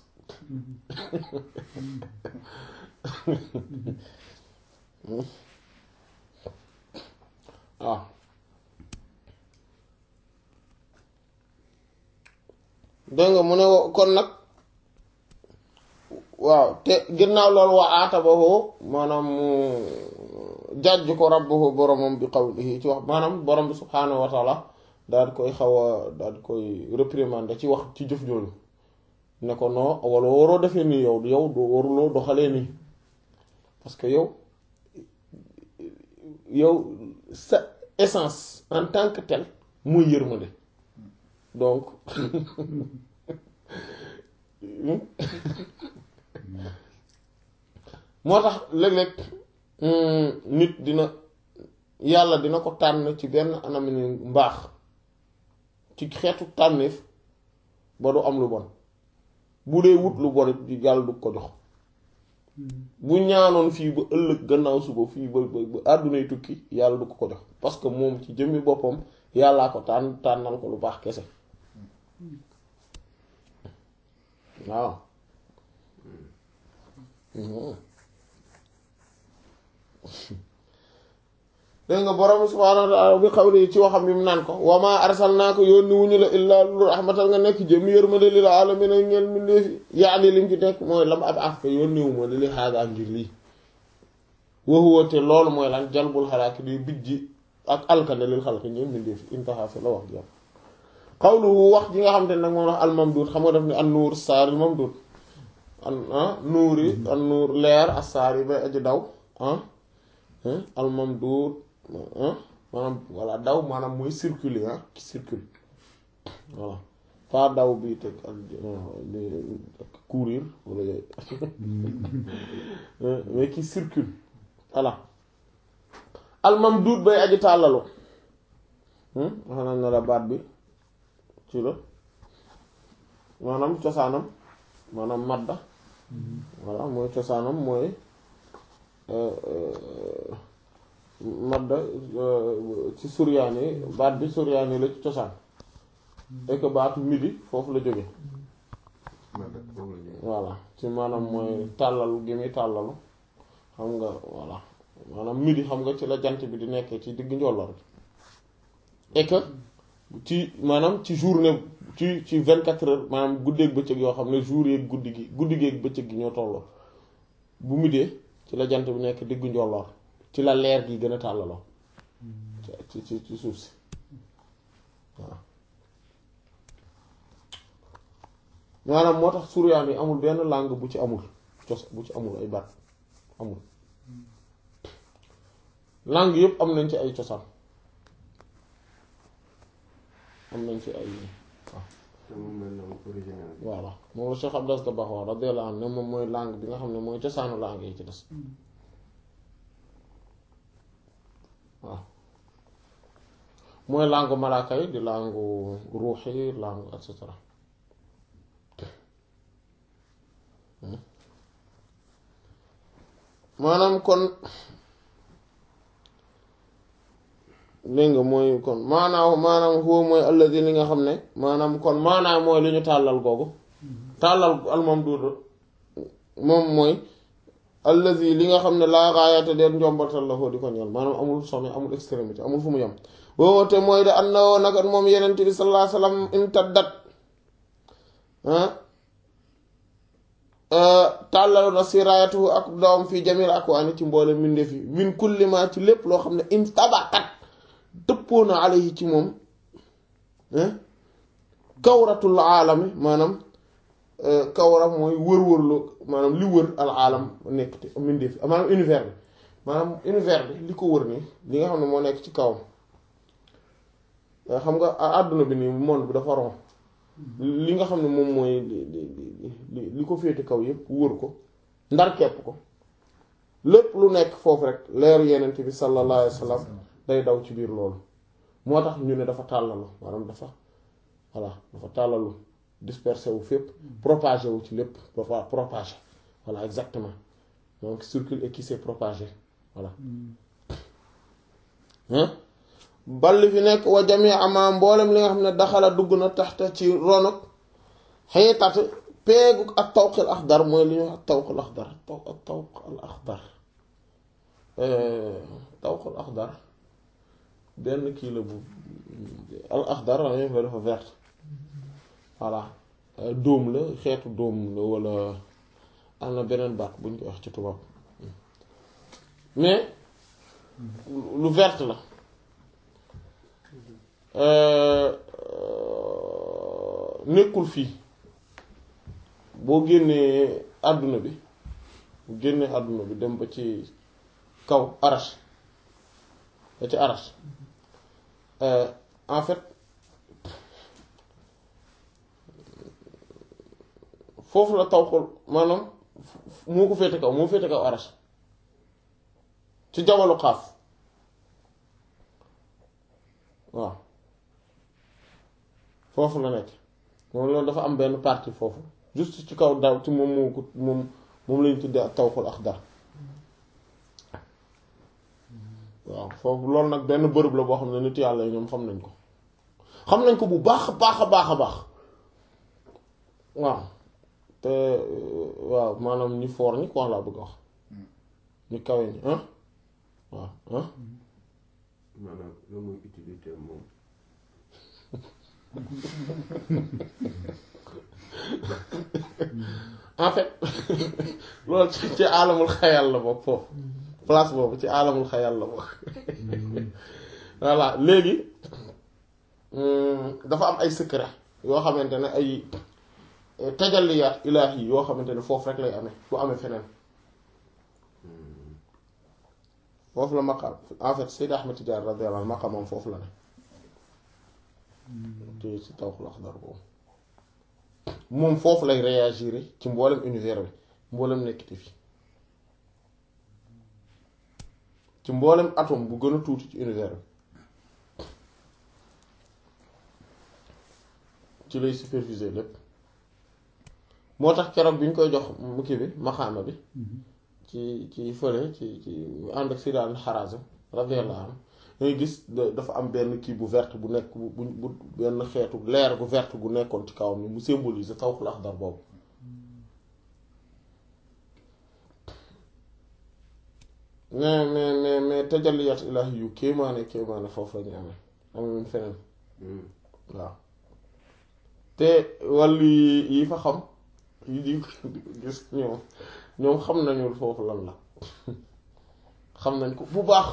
waaw dégg nga mu ne kon nag waaw te ginnaaw loolu wa aatabahu maanaam mu jàjj ko rabbuhu boromam bi qawlihi ci wax maanaam borom bi subhaanahu wa taala daal di koy xaw a daal di koy réprimander ci wax ci jëf jooju ne ko non wala waroo defee nii yow yow waruloo doxalee nii parce que yow yow sa essence en tant que tel muy yërmande donc moo tax léeg-léeg nit dina yàlla dina ko tànn ci benn anam ni mbaax ci xeetu tànneef ba du am lu bon bu dee wut lu bon it yàlla du ko jox bu ñaanoon fii ba ëllëg gannaaw suba fii ba ba ba àddunay tukki yàlla du ko ko jox parce que moom ci jëmmi boppam yàllaa ko tànn tànnal ko lu baax kese waaw dégg nga borom subhaanahu wa ta'ala bi xawli ci waxam bi mu naan ko wa maa arsalnaaka yónni wuñu la illaa lu rahmatal nga nekk jëm yërmande lil aalamiina ñeel mbindeef yi yaani lim ci nekk mooy lam ab af yónni wu ma li li xaagaa ngir lii wa huwa te loolu mooy lan jalbul xalaaki di bijji ak alkande lil xalqi ñeel mbindeef yi intaha fi la wax jàpp xawluhu wax ji nga xam te ne nag moom wax al mamduud xam nga def ni an nuur saari mamduud an nuur yi an nuur leer as saar yi bay aji daw ah al mamduud maanaam voilà daw maanaam mooy circuler ah qui circule voilà pas daw bi teg ak courir wala yooyu mais qui circule voilà al mamduud bay aji tàllalu wax nañ ne la baat bi ci la maanaam cosaanam maanaam madda voilà mooy cosaanam mooy madda ci suryaani baat bi suryaani la ci cosaan et que baatu midi foofu la jóge voilà ci maanaam mooy tàllalu gi muy tàllalu xam nga voilà maanaam midi xam nga ci la jant bi di nekkee ci digg njolloor bi et que ci maanaam ci journée ci ci vingt quatre heures maanaam guddeeg bëccëg yoo xam ne jour yeeg guddi gi guddi geeg bëccëg gi ñoo tolloo bu midee ci la jant bi nekk diggu njolloor ci la leer gi gën a tàllaloo ci ci ci suuf si waaw maanaam moo tax suryaan yi amul benn langue bu ci amul cos bu ci amul ay baat amul langue yépp am nañ ci ay cosaan am nañ ci ay waaw voilà moom la Cheikh Abdas da baax wax radiyallahu anhu ne moom mooy langue bi nga xam ne mooy cosaanu langue yi ci des waaw mooy langue malaaka yi di langue ruux yi langue et cetera maanaam kon dégg nga mooy kon maanaam maanaam huwa mooy alladi li nga xam ne maanaam kon maanaam mooy li ñu tàllal googu tàllal almamduud moom mooy alladi li nga xam ne laa gaayata deen njombatal la foo di ko ñeel maanaam amul sommet amul extrémité amul fu mu yem woowote mooy de and na woo nakat moom yenent bi sallallahu alayhi wasallam intaddat tàllalu na siraayatu ak doom fii jamil akwaani ci mboole mbindeef yi min kulli ma ci lépp loo xam ne in tabakat dëppoo na alayhi ci moom kawratul aalami maanaam kawra mooy wër-wërlu maanaam li wër al aalam nekk te mbindeef yi maanaam univers bi maanaam univers bi li ko wër nii li nga xam ne moo nekk ci kawam xam nga àdduna bi nii monde bi dafa ron li nga xam ne moom mooy li li ko féete kaw yépp wër ko ndar kepp ko lépp lu nekk foofu rek leeru yenent bi sallallahu alayhi wa sallam day daw ci biir loolu moo tax ñu ne dafa tàllalu maanaam dafa voilà dafa tàllalu dispersé wu fépp propagé wu ci lépp propagé voilà exactement donc circule et qui s'est propagé voilà balli fi nekk wa jami ama mboolem li nga xam ne daxala dugg na taxta ci ronok xëytat peegu ak tawqil axdar mooy li ñuy wax tawqil axdar taw ak tawqil axdar tawqil axdar benn kii la bu al axdar la dafa vert voilà dóom la xeetu dóom la wala am na beneen baat bu ñu koy wax ci tubaab mais lu vert la nekkul fii boo génnee àdduna bi bu génnee àdduna bi dem ba ci kaw arash ba ci arash en fait foofu la taw xol maanaam moo ko féete kaw moo féete kaw arash ci jabalu xaaf waaw foofu la nekk moom loolu dafa am benn partie foofu juste ci kaw daw ci moom moo ko moom moom lañu tuddee ak tawxul axdar waaw foofu loolu nag benn bërëb la boo xam ne nit yàlla yi ñoom xam nañ ko xam nañ ko bu baax a baax a baax a baax waaw te waaw maanaam ñi foor ñi quoi laa bëgg a wax ñu kawe ñi ah waaw ah
maanaam loolu mooy utilité moom
en fait loolu ci ci alamul xayal la bokk foofu place boobu ci alamul xayal la bokk voilà léegi dafa am ay secret yoo xamante ne ay tajalliyaat ilaahi yoo xamante ne foofu rek lay amee bu amee feneen foofu la maqaam en fait Seyd Ahmed Tidiane radiyallahu anhu maqaamam foofu la ne te ci tawxul axdar boobu moom foofu lay réagir ci mboolem univers bi mboolem nekkiti fi ci mboolem atome bu gën a tuuti ci univers bi ci lay superviser lépp moo tax keroog bi ñu koy jox mukki bi maxaama bi ci ci fële ci ci ànd ak Sidaan Harazim radiyallahu anhu dangay gis dafa am benn kii bu verte bu nekk bu bu benn xeetu leer gu verte gu nekkoon ci kawam ni mu symboliser tawxul axdar boobu mais mais mais mais tajalliyat ilahi yu kéemaane kéemaane foofu la ñu amee amee feneen waaw te wàllu yi fa xam yi di gis ñoom ñoom xam nañu foofu lan la xam nañ ko bu baax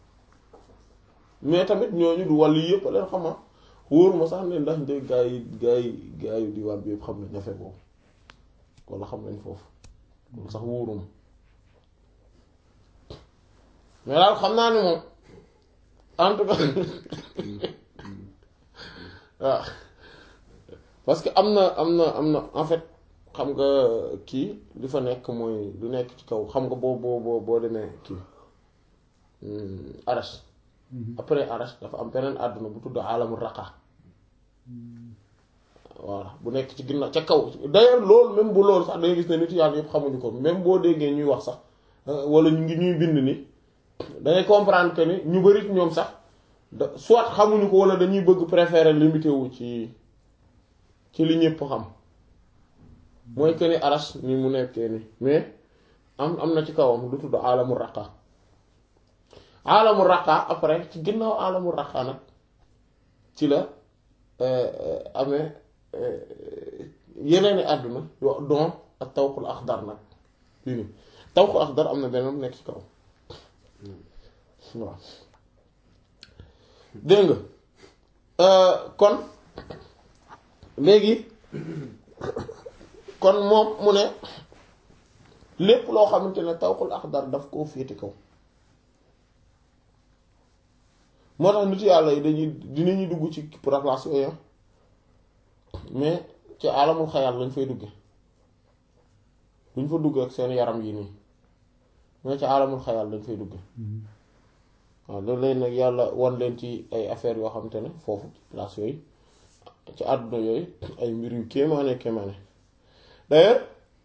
mais tamit ñooñu du wàllu yëpp a leen xama wóoruma sax ne ndax nde gaa yi gaa yi gaa yi di wàll bi yëpp xam nañ ñafe boobu walla xam nañ foofu loolu sax wóoruma mais daal xam naa ni moom en tout cas waaw parce que am na am na am na en fait xam nga kii li fa nekk mooy lu nekk ci kaw xam nga boo boo boo boo demee kii arash après arash dafa am beneen àdduna bu tudd alamul raqa voilà bu nekk ci ginnaaw ca kaw d'ailleurs loolu même bu loolu sax dangay gis ne nit yàlla yëpp xamuñu ko même boo déggee ñuy wax sax wala ñu ngi ñuy bind ni dangay comprendre que ni ñu bari ñoom sax da soit xamuñu ko wala dañuy bëgg préférer limité wu ci ci li ñëpp xam mooy que ni arash ni mu nekkee ni mais am am na ci kawam lu tudd alamul raqa alamul raqa après ci ginnaaw alamul raqa nag ci la amee yeneeni àdduna yo don ak tawxul axdar nag fii nii tawxul axdar am na beneen nekk ci kaw waaw dégg nga kon léegi kon moom mu ne lépp loo xamante ne tawxul axdar daf koo féete kaw moo tax nit yàlla yi dañuy dinañuy dugg ci place yooyu mais ci alamul xayal lañ fay dugge duñ fa dugg ak seen yaram yi nii mais ci alamul xayal lañ fay dugge waaw loolu lay nag yàlla wan leen ci ay affaires yoo xamante ne foofu place yooyu ci àdduna yooyu ay mbir yu kéemaane kéemaane d'ailleurs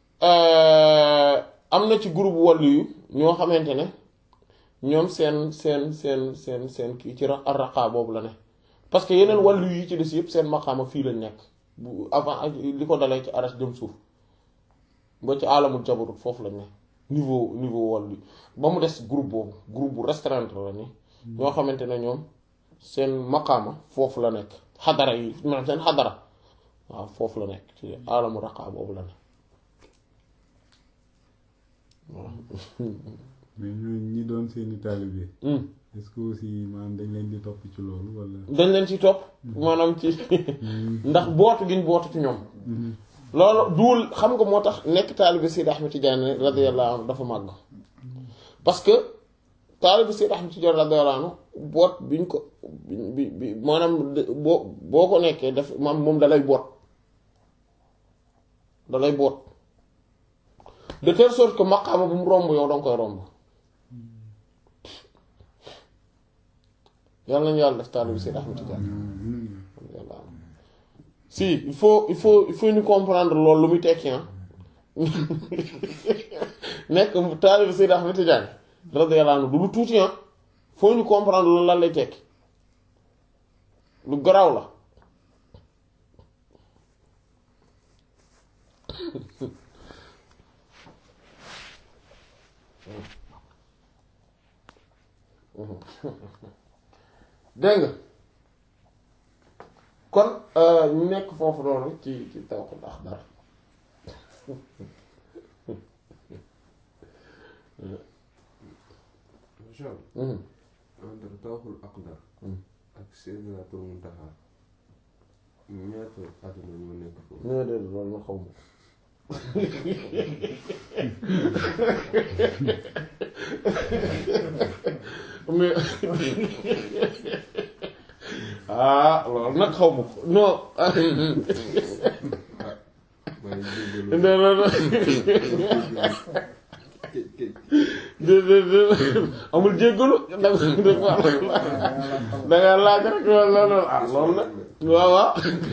am na ci groupe wàllu yu ñoo xamante ne ñoom seen seen seen seen seen kii ci ar-raqa boobu la ne parce que yeneen wàllu yi ci des yëpp seen maqaama fii lañ nekk bu avant li ko dalee ci arash dem suuf ba ci alamul jabarut foofu lañ ne niveau niveau wàllu ba mu des groupe boobu groupe bu restreint la ni ñoo xamante ne ñoom seen maqaama foofu la nekk xadara yi maanaam seen xadara waaw foofu la nekk ci alamu raqa boobu la ne waaw
mais ñooñu ñi doon seeni taalibe est-ce que aussi maanaam dañ leen di topp ci loolu wala.
dañ leen ci topp maanaam ci ndax bootu giñ bootu ci ñoom loolu duul xam nga moo tax nekk taalibe Seydi Ahmed Tidiane radiyallahu anhu dafa màgg parce que taalibe Seydi Ahmed Tidiane radiyallahu anhu boot biñ ko bi bi maanaam boo boo ko nekkee daf maam moom dalay boot dalay boot de telle sorte que maqaama bu mu romb yow danga koy romb yàlla nañu yàlla def taalibe Seydi Ahmed Tidiane radiyallahu anhu si il faut il faut il faut ñu comprendre loolu lu muy tekki ah nekk taalibe Seydi Ahmed Tidiane radiyallahu anhu du lu tuuti ah faut ñu comprendre loolu lan lay tekki lu garaaw la dégg nga kon ñu nekk foofu noonu ci ci Tawhid Akhdar
macha allah entre Tawhid Akhdar ak Sidratul Muntaha ñaata àdduna ñoo nekk foofu
nee déedéet loolu ma xaw ma mais ah loolu nag xaw ma ko non
may jéggalu
non non non
ke- ke-
déedéet amul jéggalu da nga laaj rek loolu loolu ah loolu nag waaw waaw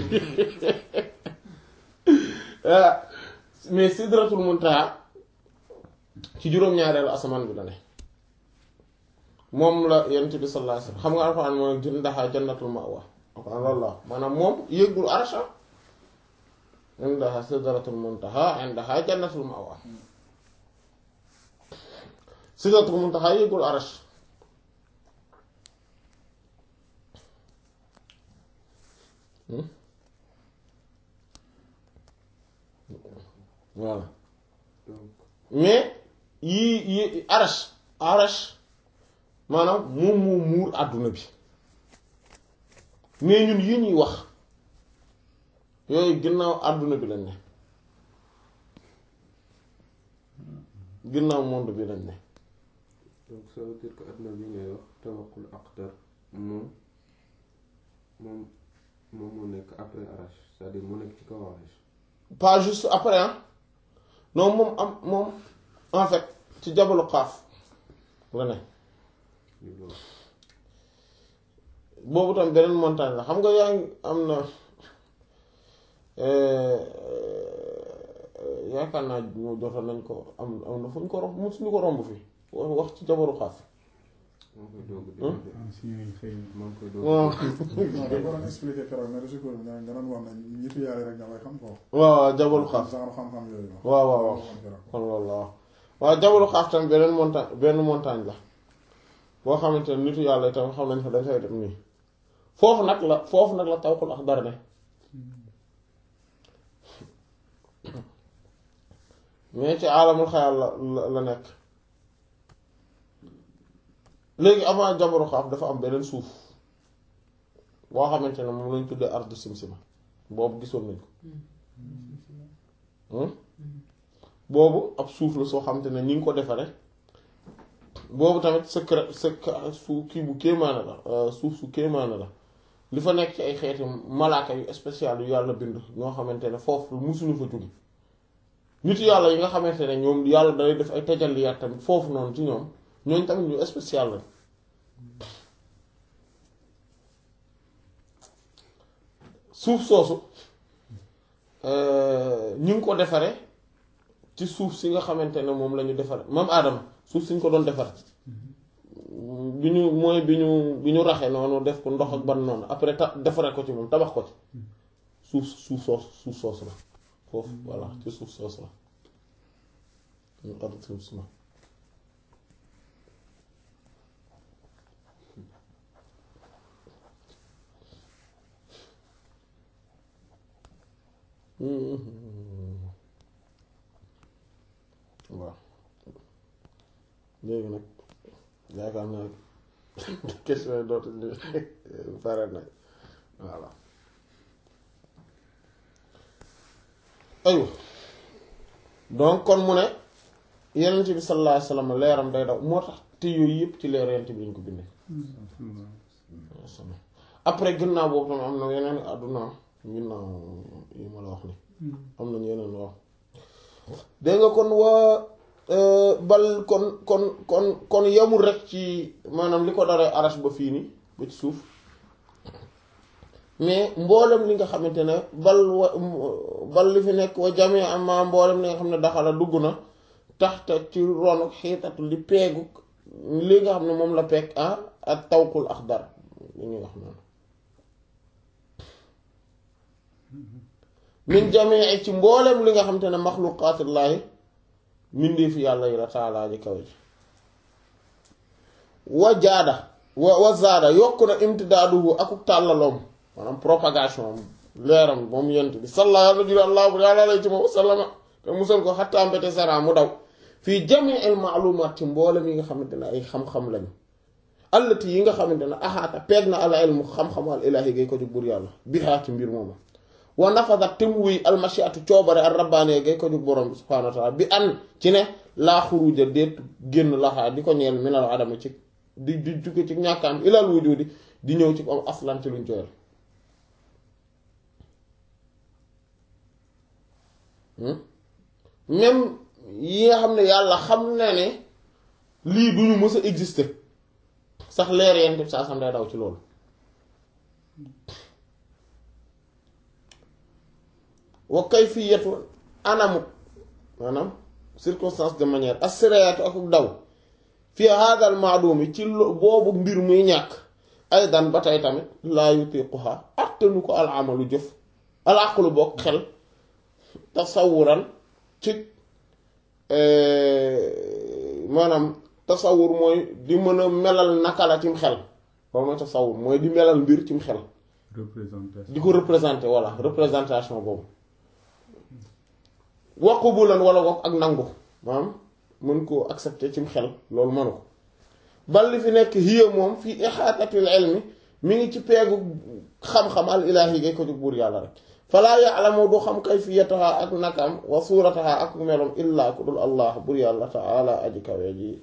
ah mais sidratul muntaha ci juróom-ñaareelu asamaan bi la ne moom la yonent bi sallallahu alayhi wasallam xam nga alxuraan mooy jëndaxaa jannatul ma'wa alxuraan loolu la maanaam moom yëggul arsha indaha sidratul muntaha indaha jannatul ma'wa sidratul muntaha yëggul arsh voilà
donc
mais yii yi arash arash maanaam moom moo muur àdduna bi mais ñun yi ñuy wax yooyu ginnaaw àdduna bi lañ ne ginnaaw monde bi lañ ne
donc ça veut dire que àdduna bi ngay wax Tawhid Akhdar moom moom moom moo nekk après Arash c'est-à-dire mu nekk ci kaw Arash
pas juste après hein non moom am moom en fait ci jabalu xaaf la ne
lii loolu
boobu tam beneen montagne la xam nga yaa ngi am na yaakaar naa mu jotoon nañ ko am am na fu ñu ko romb mu suñu ko romb fi wax wax ci jabaru xaaf
maa ngi koy doog a dégg de.
ancien yi xëy na.
maa ngi koy doog a
waaw
dégg.
non da nga doon expliqué keroog mais reçu ko nga nga doon wax ne ñitu yàlla rek nga koy xam ko.
waaw jabaru xaaf
genre xam-xam yooyu.
waaw waaw waaw kon loolu la waaw waaw jabalu xaaf tam beneen montagne benn montagne la boo xamante ne nitu yàlla itam xam nañ fa dañ fay dem nii foofu nag la foofu nag la Tawhid Akhdar ne mais ci alamul xayal la la la nekk léegi avant jabaru xaaf dafa am beneen suuf boo xamante ne moom lañ tuddee ardu simsima boobu gisoon nañ ko boobu ab suuf la soo xamante ne ñi ngi ko defare boobu tamit secret secret su kii bu kéemaane la suuf su kéemaane la li fa nekk ci ay xeeti malaaka yu spécial yu yàlla bind ñoo xamante ne foofu musuñu fa jóge nit yàlla yi nga xamante ne ñoom yàlla day def ay tajalliyaat tamit foofu noonu ci ñoom ñooñ tamit ñu spécial la suuf soosu ñu ngi ko defare ci suuf si nga xamante ne moom la ñu defare mam aadama suuf si ñu ko doon defar bi ñu mooy bi ñu bi ñu raxe noonu def ko ndox ak ban noonu après ta defare ko ci moom tabax ko ci suuf suuf soos suuf soos la foofu voilà ci suuf soos la ñu ard suuf si ma waaw léegi nag yaakaar naa question yi dootu ñu pare nag voilà aywa donc kon mu ne yenent bi sallallahu alayhi wasallam leeram day daw moo tax te yooyu yëpp ci leer yenent bi lañ ko bindee après ginnaaw boobu tamit am na yeneen àdduna ginnaaw yi ma la wax ni am nañ yeneen wax dégg nga kon waa bal kon kon kon kon yemul rek ci maanaam li ko daree arash ba fii nii ba ci suuf mais mboolem li nga xamante ne bal wa bal li fi nekk wa jamee ama mboolem li nga xam ne daxala dugg na taxta ci ronu xiitatu li peegu li nga xam ne moom la peeg ah ak tawkul axdar li ñuy wax noonu min jamee ci mboolem li nga xamante ne maxluqaatillaahi mbindeefi yàlla yi la taalaa ji kaw ji wa jaada wa wa zaada yokk na imtidaaduhu akuk tàllaloom maanaam propagation leeram moom yent bi salla yàlla jur allah bu yàlla lay ci moom wasallama te musal ko xattaa mbete sara mu daw fii jamii al maalumaat ci mboolem yi nga xamante ne ay xam-xam lañu allati yi nga xamante ne axaata peeg na al ilmu xam-xamu al ilaahi gay ko ci buur yàlla bihaa ci mbir mooma wa nafadat te mu wuy almashiatu coobare al rabbaane gay ko jug borom bi subhaanahu wa taala bi an ci ne laa xuruja déet génn laxaa di ko ñeel minal adama ci di di jóge ci ñàkkaam ilal wujudi di ñëw ci am aslan ci luñ joyal même yi nga xam ne yàlla xam na ne lii duñu mës a exister sax leer yent saa sam day daw ci loolu wa kayfiyatu anamu maanaam circonstance de manière asiraatu ak daw fi hadal maadumi ci boobu mbir muy ñàkk ay dan ba tey tamit laa yutiquha attanu ko al amalu jëf al aqlu bokk xel tasawuran ci maanaam tasawur mooy di mën a melal naka la cim xel loolu mooy tasawur mooy di melal mbir cim xel di ko représenter voilà représentation boobu waqubulan wala wok ak nangu maanaam mën koo accepter cim xel loolu mënu ko bal li fi nekk hiya moom fii ixaatatil ilmi mi ngi ci peegu xam-xam al ilaahi gay ko jóg buur yàlla rek falaa ya'lamu du xam kayfiyataha ak nakam wa suurataha ak melom illaa ku dul allah buur yàlla taala aji kawe ji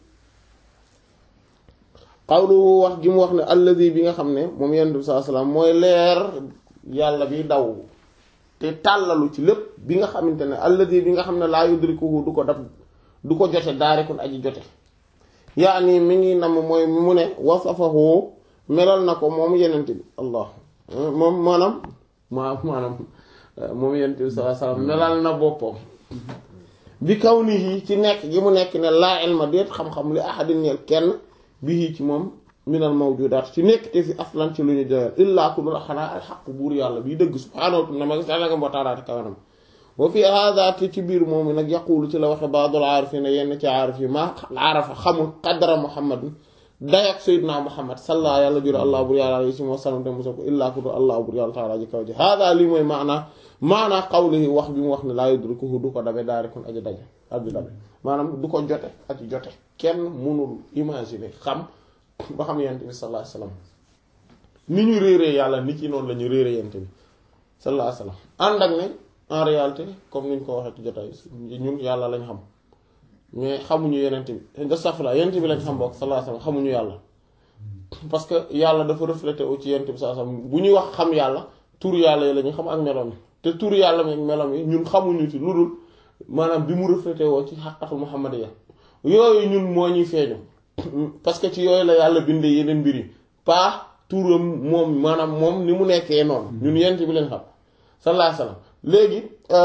xawluhu wax gi mu wax ne alladi bi nga xam ne moom yonent bi sallallahu alayhi wasallam mooy leer yàlla bi daw te tàllalu ci lépp bi nga xamante ne alladi bi nga xam ne laa yudrikuhu du ko dab du ko jote daarikun aji jote yaani mi ngi nam mooy mu ne wasafahu melal na ko moom yenent bi allah moom maanaam ma maanaam moom yenent bi sallallahu alayhi wasallam melal na boppam bi kaw nii ci nekk gi mu nekk ne laa ilma déet xam-xam li ahadin ñeel kenn bii ci moom minal mawjudaat ci nekk te fi aslan ci lu ñu joyal illaa ku dul xanaa alxaq buur yàlla bii dëgg subhaanahu wa ta'ala wa ta'ala kawanam wa fi hada te ci biir moom nag yaqulu ci la waxe baadul aarifina yenn ci aarif yi ma aarafa xamul qadra muhammad dayak sayyidina muhammad salla yàlla jur allah bur yàlla alayhi wa sallam te musa ko illaa ku dul allah bur yàlla taala ji kaw ji hada lii mooy maana maana qawlihi wax bi mu wax ne laa yudrikuhu du ko dabe daarikun aji daje aji dabe maanaam du ko jote aji jote kenn mënul imaginer xam ba xam yent bi sallallahu alayhi wasallam ni ñu réeree yàlla nit ci noonu la ñu réeree yent bi sallallahu alayhi wasallam ànd ak ne en réalité comme ni ñu ko waxee ci jotaay ñun yàlla lañ xam mais xamuñu yenent bi de safla yenent bi lañ xam bokk sallallahu alayhi wasallam xamuñu yàlla parce que yàlla dafa reflété wu ci yenent bi sallallahu alayhi wasallam bu ñuy wax xam yàlla tur yàlla yi la ñu xam ak meloom yi te tur yàlla mi ak meloom yi ñun xamuñu ci lu dul maanaam bi mu reflété woo ci xaqatul muhammadiya yooyu ñun moo ñuy feeñu parce que ci yooyu la yàlla bindee yeneen mbir yi pas turam moom maanaam moom ni mu nekkee noonu ñun yent bi leen xam sallallahu alayhi wasallam léegi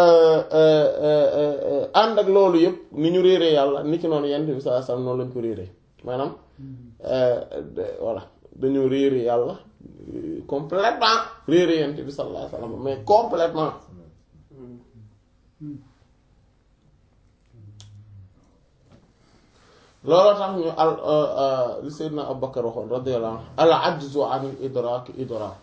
ànd ak loolu yëpp ni ñu réeree yàlla ni ki noonu yent bi sallallahu alayhi wasallam noonu lañ ko réeree maanaam voilà dañoo réeree yàlla complètement réeree yent bi sallallahu alayhi wasallam mais complètement looloo tax ñu al li Seydina Abubakar waxoon radiyallahu anhu al ajzu an idraak idraak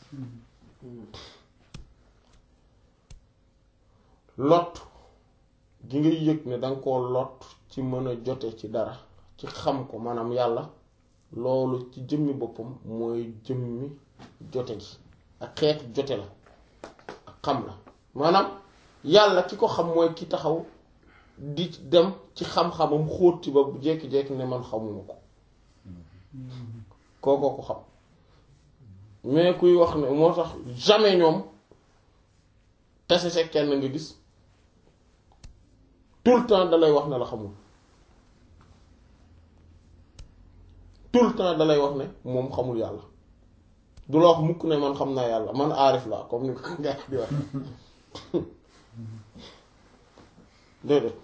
lot gi ngay yëg ne danga koo lot ci mën a jote ci dara ci xam ko maanaam yàlla loolu ci jëmmi boppam mooy jëmmi jote gi ak xeetu jote la ak xam la maanaam yàlla ki ko xam mooy ki taxaw di dem ci xam-xamam xóot ci ba jékki-jékki ne man xamuma ko kookoo ko xam mais kuy wax ne moo tax jamais ñoom tase se kenn nga gis tout le temps dalay wax ne la xamul tout le temps dalay wax ne moom xamul yàlla du la wax mukk ne man xam naa yàlla man aarif laa comme ni ko gaa yi di wax déedéet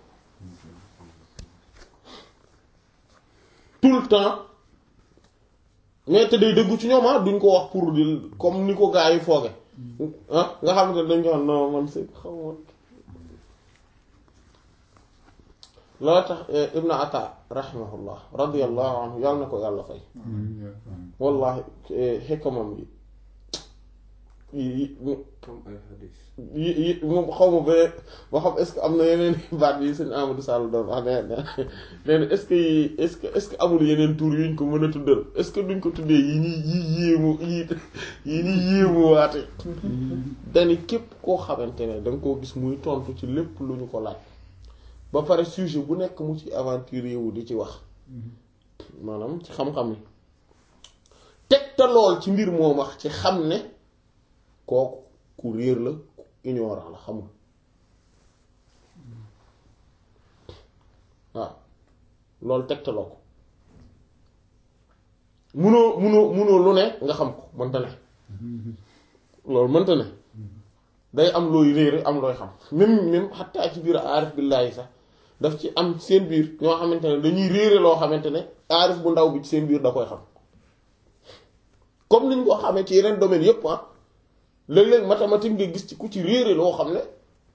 tout le temps mais te day dëggu ci ñoom ah duñ ko wax pour di comme ni ko gaa yi fooge ah nga xamante ne dañ ko wax non man c'est xamoon loo tax ibnu ata rahimahullah radiallahu anhu yàlla na ko yàlla fay wallahi xikkamam yi yi
comme ay xadis
yi yi moom xaw ma ba ba xam est-ce que am na yeneen baat yi sëñ Amadou Sall doon wax ne nee na est-ce que yi est-ce que est-ce que amul yeneen tur yuñ ko mën a tuddal est-ce que duñ ko tuddee yi ñuy yi yéemu yi yi ñuy yéemu waate dani képp koo xamante ne da nga koo gis muy tontu ci lépp lu ñu ko laaj ba pare sujet bu nekk mu ci aventure wu di ci wax maanaam ci xam-xam ni teg te lool ci mbir moo wax ci xam ne kooku ku réer la ku ignorant la xamul waaw loolu tegtaloo ko munoo munoo munoo lu ne nga xam ko mënta ne loolu mënta ne day am looy réere am looy xam même même xattaa ci biir aarif billaahi sax daf ci am seen biir ñoo xamante ne dañuy réere loo xamante ne aarif bu ndaw bi ci seen biir da koy xam comme niñ ko xamee ci yeneen domaine yépp ah léeg-léeg mathématique nga gis ci ku ci réere loo xam ne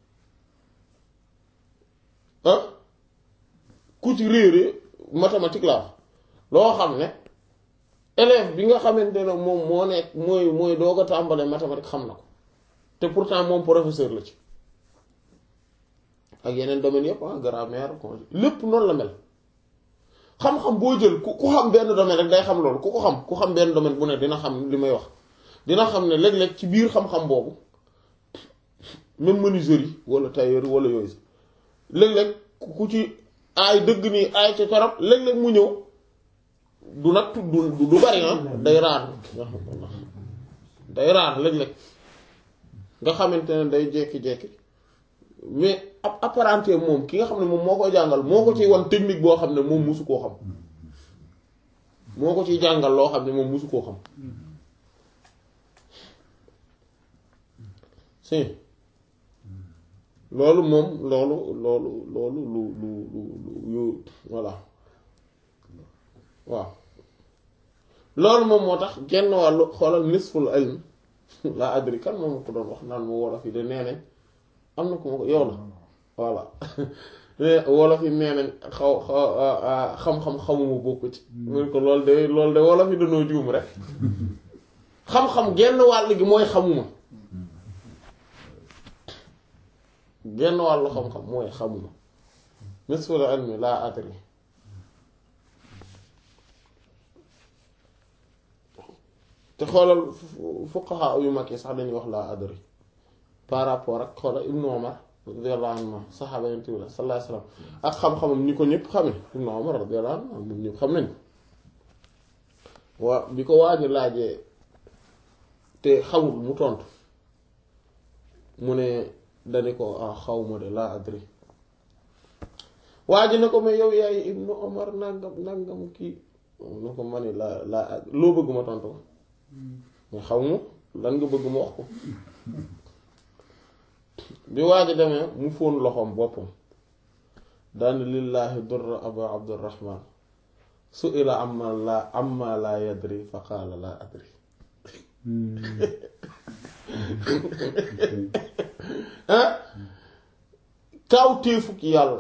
ah ku ci réere mathématique la wax loo xam ne élève bi nga xamante ne moom moo nekk mooy mooy doog a tàmbalee mathématique xam na ko te pourtant moom professeur la ci ak yeneen domaines yëpp ah grammaire congé lépp noonu la mel xam-xam boo jël ku ku xam benn domaine rek day xam loolu ku ko xam ku xam benn domaine bu ne dina xam li may wax dina xam ne léeg-léeg ci biir xam-xam boobu même menuiserie wala tailleur wala yooyu sax léeg-léeg ku ci aay dëgg nii aay ci torop léeg-léeg mu ñëw du nag du du bari ah day raar day raar léeg-léeg nga xamante ne day jekki-jekki mais ab apparenté moom ki nga xam ne moom moo koy jàngal moo ko ciy wan technique boo xam ne moom musu koo xam moo ko ciy jàngal loo xam ne moom musu koo xam si loolu moom loolu loolu loolu lu lu lu lu yu voilà waaw loolu moom moo tax genn wàllu xoolal nisful ilm laa adri kan moom ko doon wax naan mu wolof yi de nee nañ am na ko ma ko yow la voilà wolof yi nee nañ xaw xaw xam-xam xamuma bokku ci mun ko loolu de loolu de wolof yi dañoo juum rek xam-xam genn wàll gi mooy xamuma genn wàllu xam-xam mooy xamuma nisful ilmi laa adri te xoolal fuqaha yu mag yi sax dañuy wax laa adri par rapport ak xoolal ibnu omar radiyallahu anhu saxaaba yonent bi sallallahu alayhi wasallam ak xam-xamam ñi ko ñëpp xamee ibnu omar radiyallahu anhu moom ñëpp xam nañ waa bi ko waaji laajee te xamul mu tontu mu ne dani ko ah xawma de laa adri waa ji ne ko mais yow yaay ibnu omar nangam nangam kii nu ko ma ne laa laa loo bëgg ma tontu ko mais xaw ma lan nga bëgg ma wax ko bi waa ji demee mu fóon loxoom boppam daan lillaahi durra aba abdurrahman su ila amma la amma laa yadri fa qaala laa adri ah kaw téefuk yàlla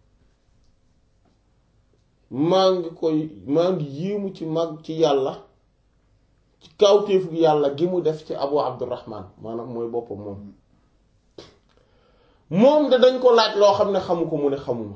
maa ngi koy maa ngi yéemu ci mag ci yàlla ci kawtéefug yàlla gi mu def ci abu abdurrahman maanaam mooy boppam moom moom de dañ ko laaj loo xam ne xamu ko mu ne xamuma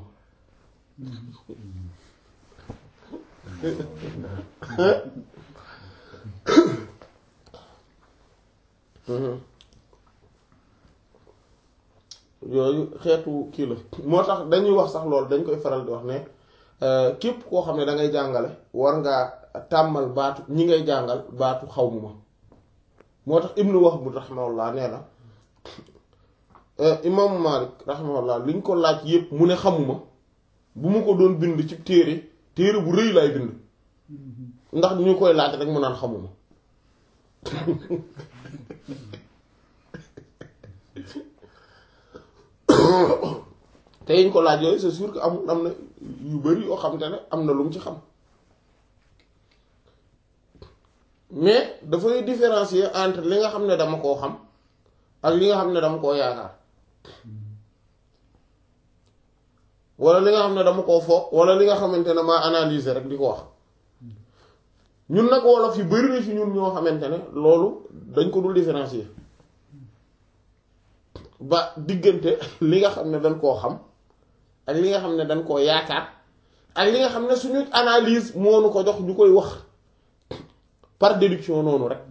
yooyu xeetu kii la moo tax dañuy wax sax loolu dañ koy faral di wax ne képp koo xam ne da ngay jàngale war ngaa tàmmal baatu ñi ngay jàngal baatu xaw mu ma moo tax ibnu Wahb rahimahullah nee na imaamu Malik rahimahullah liñ ko laaj yépp mu ne xamuma bu mu ko doon bind ci téere téere bu rëy laay bind ndax ñu koy laaj rek mu naan xamuma te yiñ ko laaj yooyu c'est sûr que amul am na yu bari yoo xam te ne am na lu mu ci xam mais dafay différencier entre li nga xam ne dama koo xam ak li nga xam ne dama koo yaakaar wala li nga xam ne dama koo foog wala li nga xamante ne maa analyser rek di ko wax ñun nag wolof yu bari na ci ñun ñoo xamante ne loolu dañ ko dul différencier ba diggante li nga xam ne dañ koo xam ak li nga xam ne dañ koo yaakaar ak li nga xam ne suñu analyse moo nu ko jox ñu koy wax par déduction noonu rek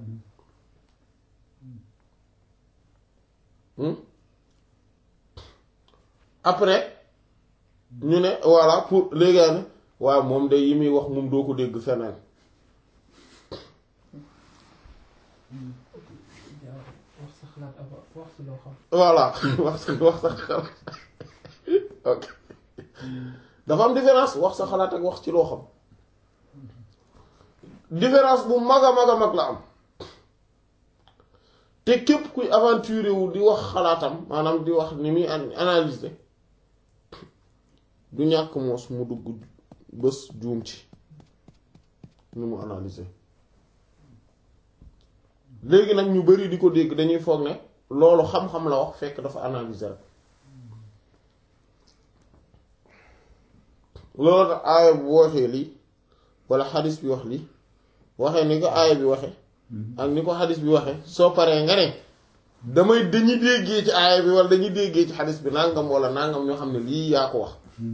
après ñu ne voilà pour léegi ne waaw moom de yi muy wax moom doo ko dégg feneen
wax sa xalaat ak wax si loo xam.
voilà wax sa wax sa xalaat ok dafa am différence wax sa xalaat ak wax ci loo xam différence bu mag a mag a mag la am te képp kuy aventuré wu di wax xalaatam maanaam di wax ni muy analyser du ñàkk moos mu dugg bés juum ci ni mu analyser léegi nag ñu bari di ko dégg dañuy foog ne loolu xam-xam la wax fekk dafa analyser rek loolu tax aaya bu waxee lii walla xadis bi wax lii waxee ni ko aaya bi waxe ak ni ko xadis bi waxe soo paree nga ne damay dañuy déggee ci aaya bi walla dañuy déggee ci xadis bi nangam walla nangam ñoo xam ne lii yaa ko wax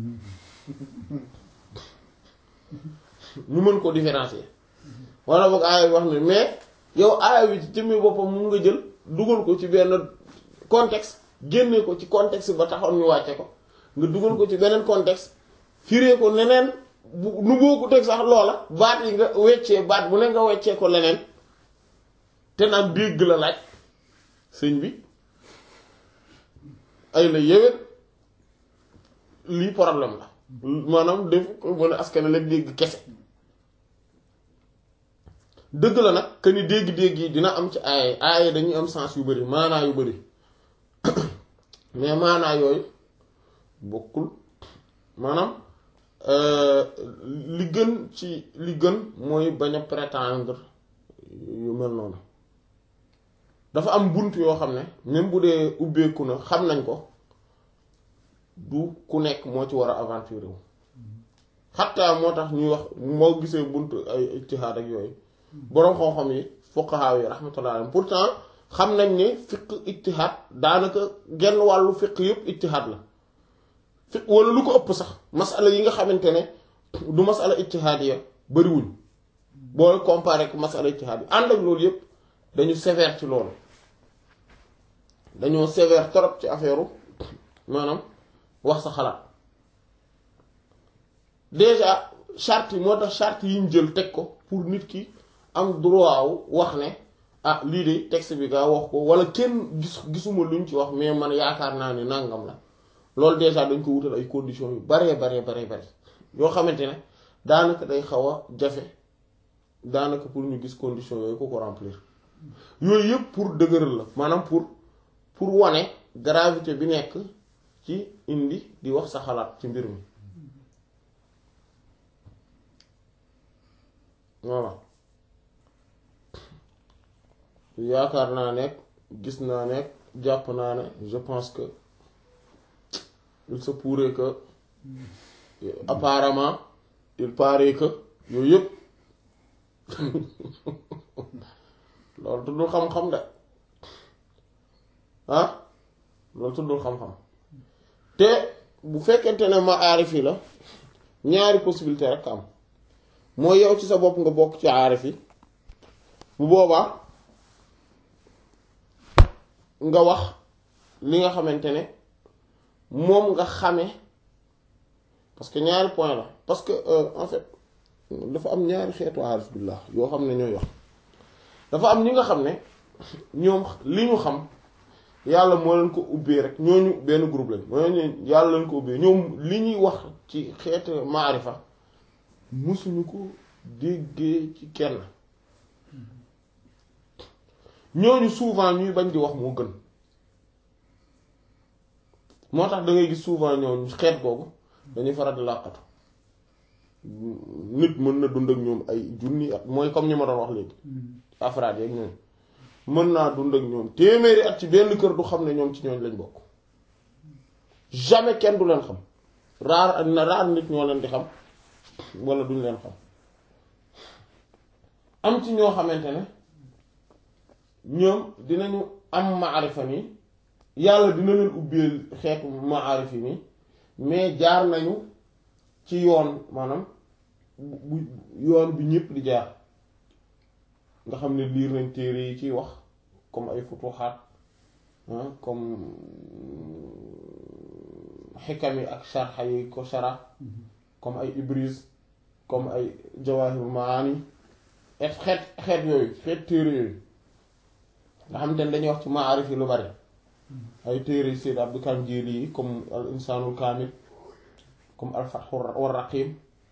ñu mën ko différencier walla boog aaya bi wax ne mais yow aaya bi ci jëmmi boppam mu nga jël dugal ko ci benn contexte génne ko ci contexte ba taxoon ñu wàcce ko nga dugal ko ci beneen contexte firee ko neneen bu nu boo ko teg sax loola baat yi nga weccee baat bu ne nga weccee ko leneen te naan dégg la laaj sëñ bi ay la yéwét lii problème la maanaam def ko mën a askan la dégg kese dëgg la nag que ni dégg-dégg yi dina am ci aaya aaya dañuy am sens yu bari maanaa yu bari mais maanaa yooyu bokkul maanaam li gën ci li gën mooy bañ a prétendre yu mel noonu dafa am bunt yoo xam ne même bu dee ubbeeku na xam nañ ko du ku nekk moo ci war a aventure wu xatta moo tax ñuy wax moo gisee bunt ay ijtihaad ak yooyu boroom xam-xam yi fuqaha yi rahmatullah alayhim pourtant xam nañ ne fiq ijtihaad daanaka genn wàllu fiq yépp ijtihaad la fiq wala lu ko ëpp sax masala yi nga xamante ne du masala ijtihaadiya bariwuñ boo comparé ak masala ijtihaad yi ànd ak loolu yépp dañu sévère ci loolu dañoo sévère trop ci affaire maanaam wax sa xalaat déjà charte yi moo tax charte yi ñu jël teg ko pour nit ki am droit wu wax ne ah lii de texte bi gaa wax ko wala kenn gis gisuma luñ ci wax mais man yaakaar naa ne nangam la loolu déjà dañ ko wutal ay conditions yu baree baree baree bare yoo xamante ne daanaka day xaw a jafe daanaka pour ñu gis conditions yooyu ko ko remplir yooyu yëpp pour dëgëral la maanaam pour pour wane gravité bi nekk ci indi di wax sa xalaat ci mbir mi voilà yaakaar naa nekk gis naa nekk jàpp naa ne je pense que il se pourrait que apparemment il paraît que yooyu yëpp loolu tuddul xam-xam de ah loolu tuddul xam-xam te bu fekkente ne ma aarif yi la ñaari possibilité rek am mooy yow ci sa bopp nga bokk ci aarif yi bu boobaa nga wax li nga xamante ne moom nga xame parce que ñaari point la parce que euh, en fait dafa am ñaari xeetu aarif billah yoo xam ne ñooy wax dafa am ñi nga xam ne ñoom li ñu xam yàlla moo leen ko ubbee rek ñooñu benn groupe lañ ñooñu yàlla leen ko ubbee ñoom li ñuy wax ci xeetu maarifa musuñu ko déggee ci kenn ñooñu souvent ñuy bañ di wax moo gën moo tax da ngay gis souvent ñooñu xeet googu dañuy faral di làqatu nit mën na dund ak ñoom ay junni at mooy comme ñi ma doon wax léegi afraad yeeg ñoom mën naa dund ak ñoom téeméeri at ci benn kër du xam ne ñoom ci ñooñ lañ bokk jamais kenn du leen xam raar na raar nit ñoo leen di xam wala duñ leen xam am ci ñoo xamante ne ñoom dinañu am maarifa nii yàlla dina leen ubbeel xeetu maarif yi nii mais jaar nañu ci yoon maanaam bu yoon bi ñépp di jaar nga xam ne liir nañ téere yi ciy wax comme ay futuxaat comme xikam yi ak sharxa yi ko shara comme ay ibris comme ay jawahir maani et xeet xeet yooyu xeet téere yooyu nga xam te ne dañuy wax ci maarif yi lu bari ay téere Sayyid Abdul Karim Jili yi comme al insaanul kaamil comme al fathu war raqim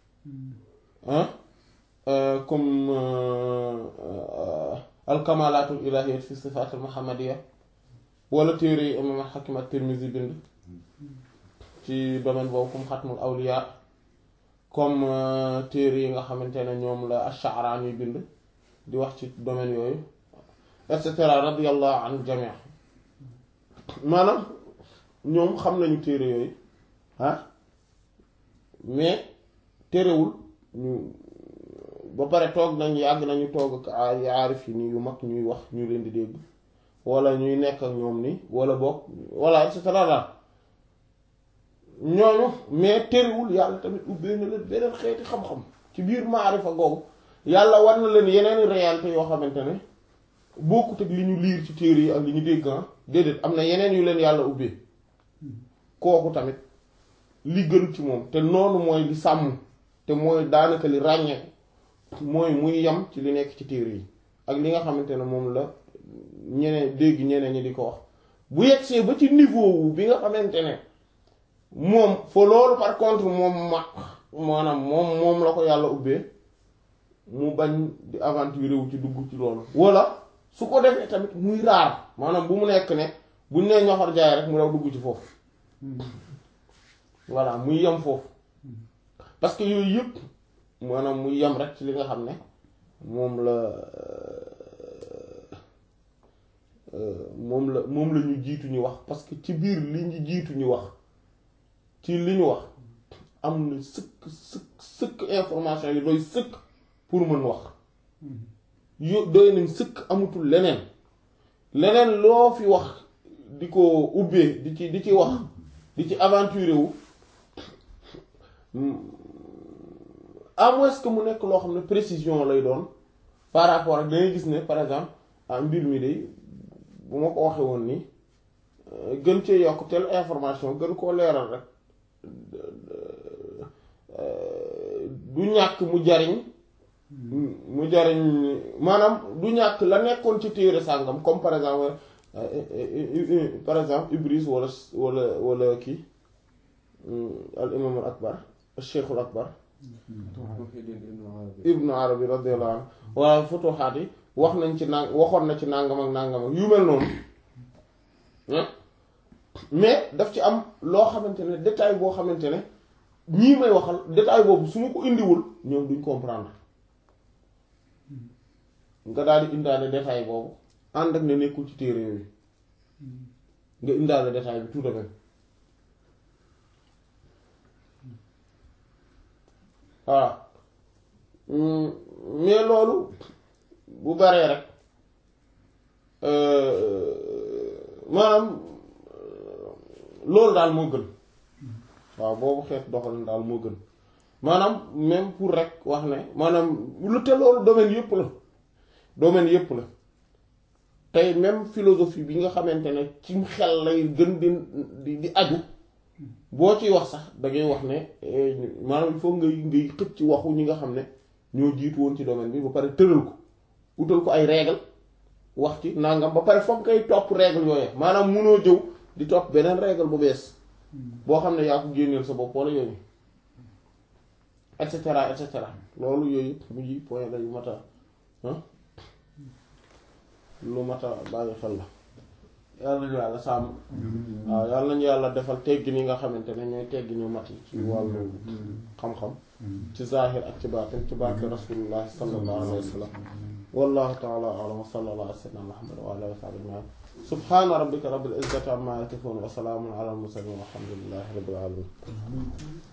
comme al kamalatul ilahiyat fi sifaat al muhammadiya wala téere yi imam Hakim at-Tirmizi bind ci domaine boobu comme xatmul awliya comme téere yi nga xamante ne ñoom la ash-Sha'rani bind di wax ci domaine yooyu et cetera radiyallahu an jamii maanaam ñoom xam nañu téere yooyu ah mais terewul ñu ba pare toog nañ yàgg nañu toog ak ay aarif yi nii yu mag ñuy wax ñu leen di dégg wala ñuy nekk ak ñoom ni wala boog wala et cetera daal ñooñu mais terewul yàlla tamit ubbee na leen beneen xeeti xam-xam ci biir maarifa googu yàlla war na leen yeneen réalité yoo xamante ne bokkut ak li ñu liir ci téere yi ak li ñu dégg déedéet am na yeneen yu leen yàlla ubbee kooku tamit li gën ci moom te noonu mooy li sàmm te mooy daanaka li ràññee mooy muy yam ci li nekk ci téere yi ak li nga xamante ne moom la ñeneen dégg ñeneen ñi di ko wax bu yegsee ba ci niveau wu bi nga xamante ne moom fa loolu par contre moom ma maanaam moom moom la ko yàlla ubbee mu bañ di aventure wu ci dugg ci loolu wala su ko defee tamit muy raar maanaam bu mu nekk ne buñ nee ñoxor jaay rek mu daw dugg ci foofu voilà muy yem foofu parce que yooyu yëpp maanaam muy yem rek ci li nga xam ne moom la moom la moom la ñu jiitu ñu wax parce que ci biir li ñu jiitu ñu wax ci li ñu wax am na sëkk sëkk sëkk information yi doy sëkk pour mën wax yo doy nañ sëkk amatul leneen leneen loo fi wax di ko ubbee di ci di ci wax di ci aventuré wu à moins que mu nekk loo xam ne précision lay doon par rapport ak dangay gis ne par exemple ah mbir mi de bu ma ko waxee woon nii gën cee yokk telle information gën koo leeral rek du ñàkk mu jariñ mu jariñ maanaam du ñàkk la nekkoon ci téere sàngam comme par exemple par exemple Ibris wala wala wala kii al imam al akbar al cheikhul akbar ibnu arabi radiyallahu anhu waaye futuxaat yi wax nañ ci nang waxoon na ci nangam ak nangam ak yu mel noonu mais daf ci am loo xamante ne détail boo xamante ne ñii may waxal détail boobu su ma ko indiwul ñoom duñ comprendre nga daal di indaale détail boobu ànd ak ne nekkul ci téere yooyu nga indaale détail bi tout de même voilà mais loolu bu baree rek maanaam loolu daal moo gën waaw boobu xeet doxalin daal moo gën maanaam même pour rek wax ne maanaam lu te loolu domaine yépp la domaine yépp la tey même philosophie bi nga xamante ne ci xel lay gën di di di aju boo ciy wax sax da ngay wax ne maanaam il faut ngay ngay xëcc ci waxu ñi nga xam ne ñoo jiitu woon ci domaine bi ba pare tëral ko utal ko ay règle wax ci nangam ba pare foog ngay topp règle yooyu maanaam munoo jëw di topp beneen règle bu bees boo xam ne yaa ko génneel sa bopp wala yooyu et cetera et cetera loolu yooyu mujj point la yu mat a lu mat a bàyyi xel la yàlla nañu yàlla sàmm waaw yàlla nañu yàlla defal teggi ni nga xamante ne ñooy teggi ñu mat yi ci wàllu xam-xam ci zahir ak ci baatin ci barke rasulullahi sallallahu alayhi wa sallam wallahu taala alam wa sallallahu ala sayyidina muhammad wa ala alihi wa sahbihi ajma'in subhana rabbika rabbil izzati amma yasifun wa salamun ala al mursalin walhamdulillahi rabbil alamin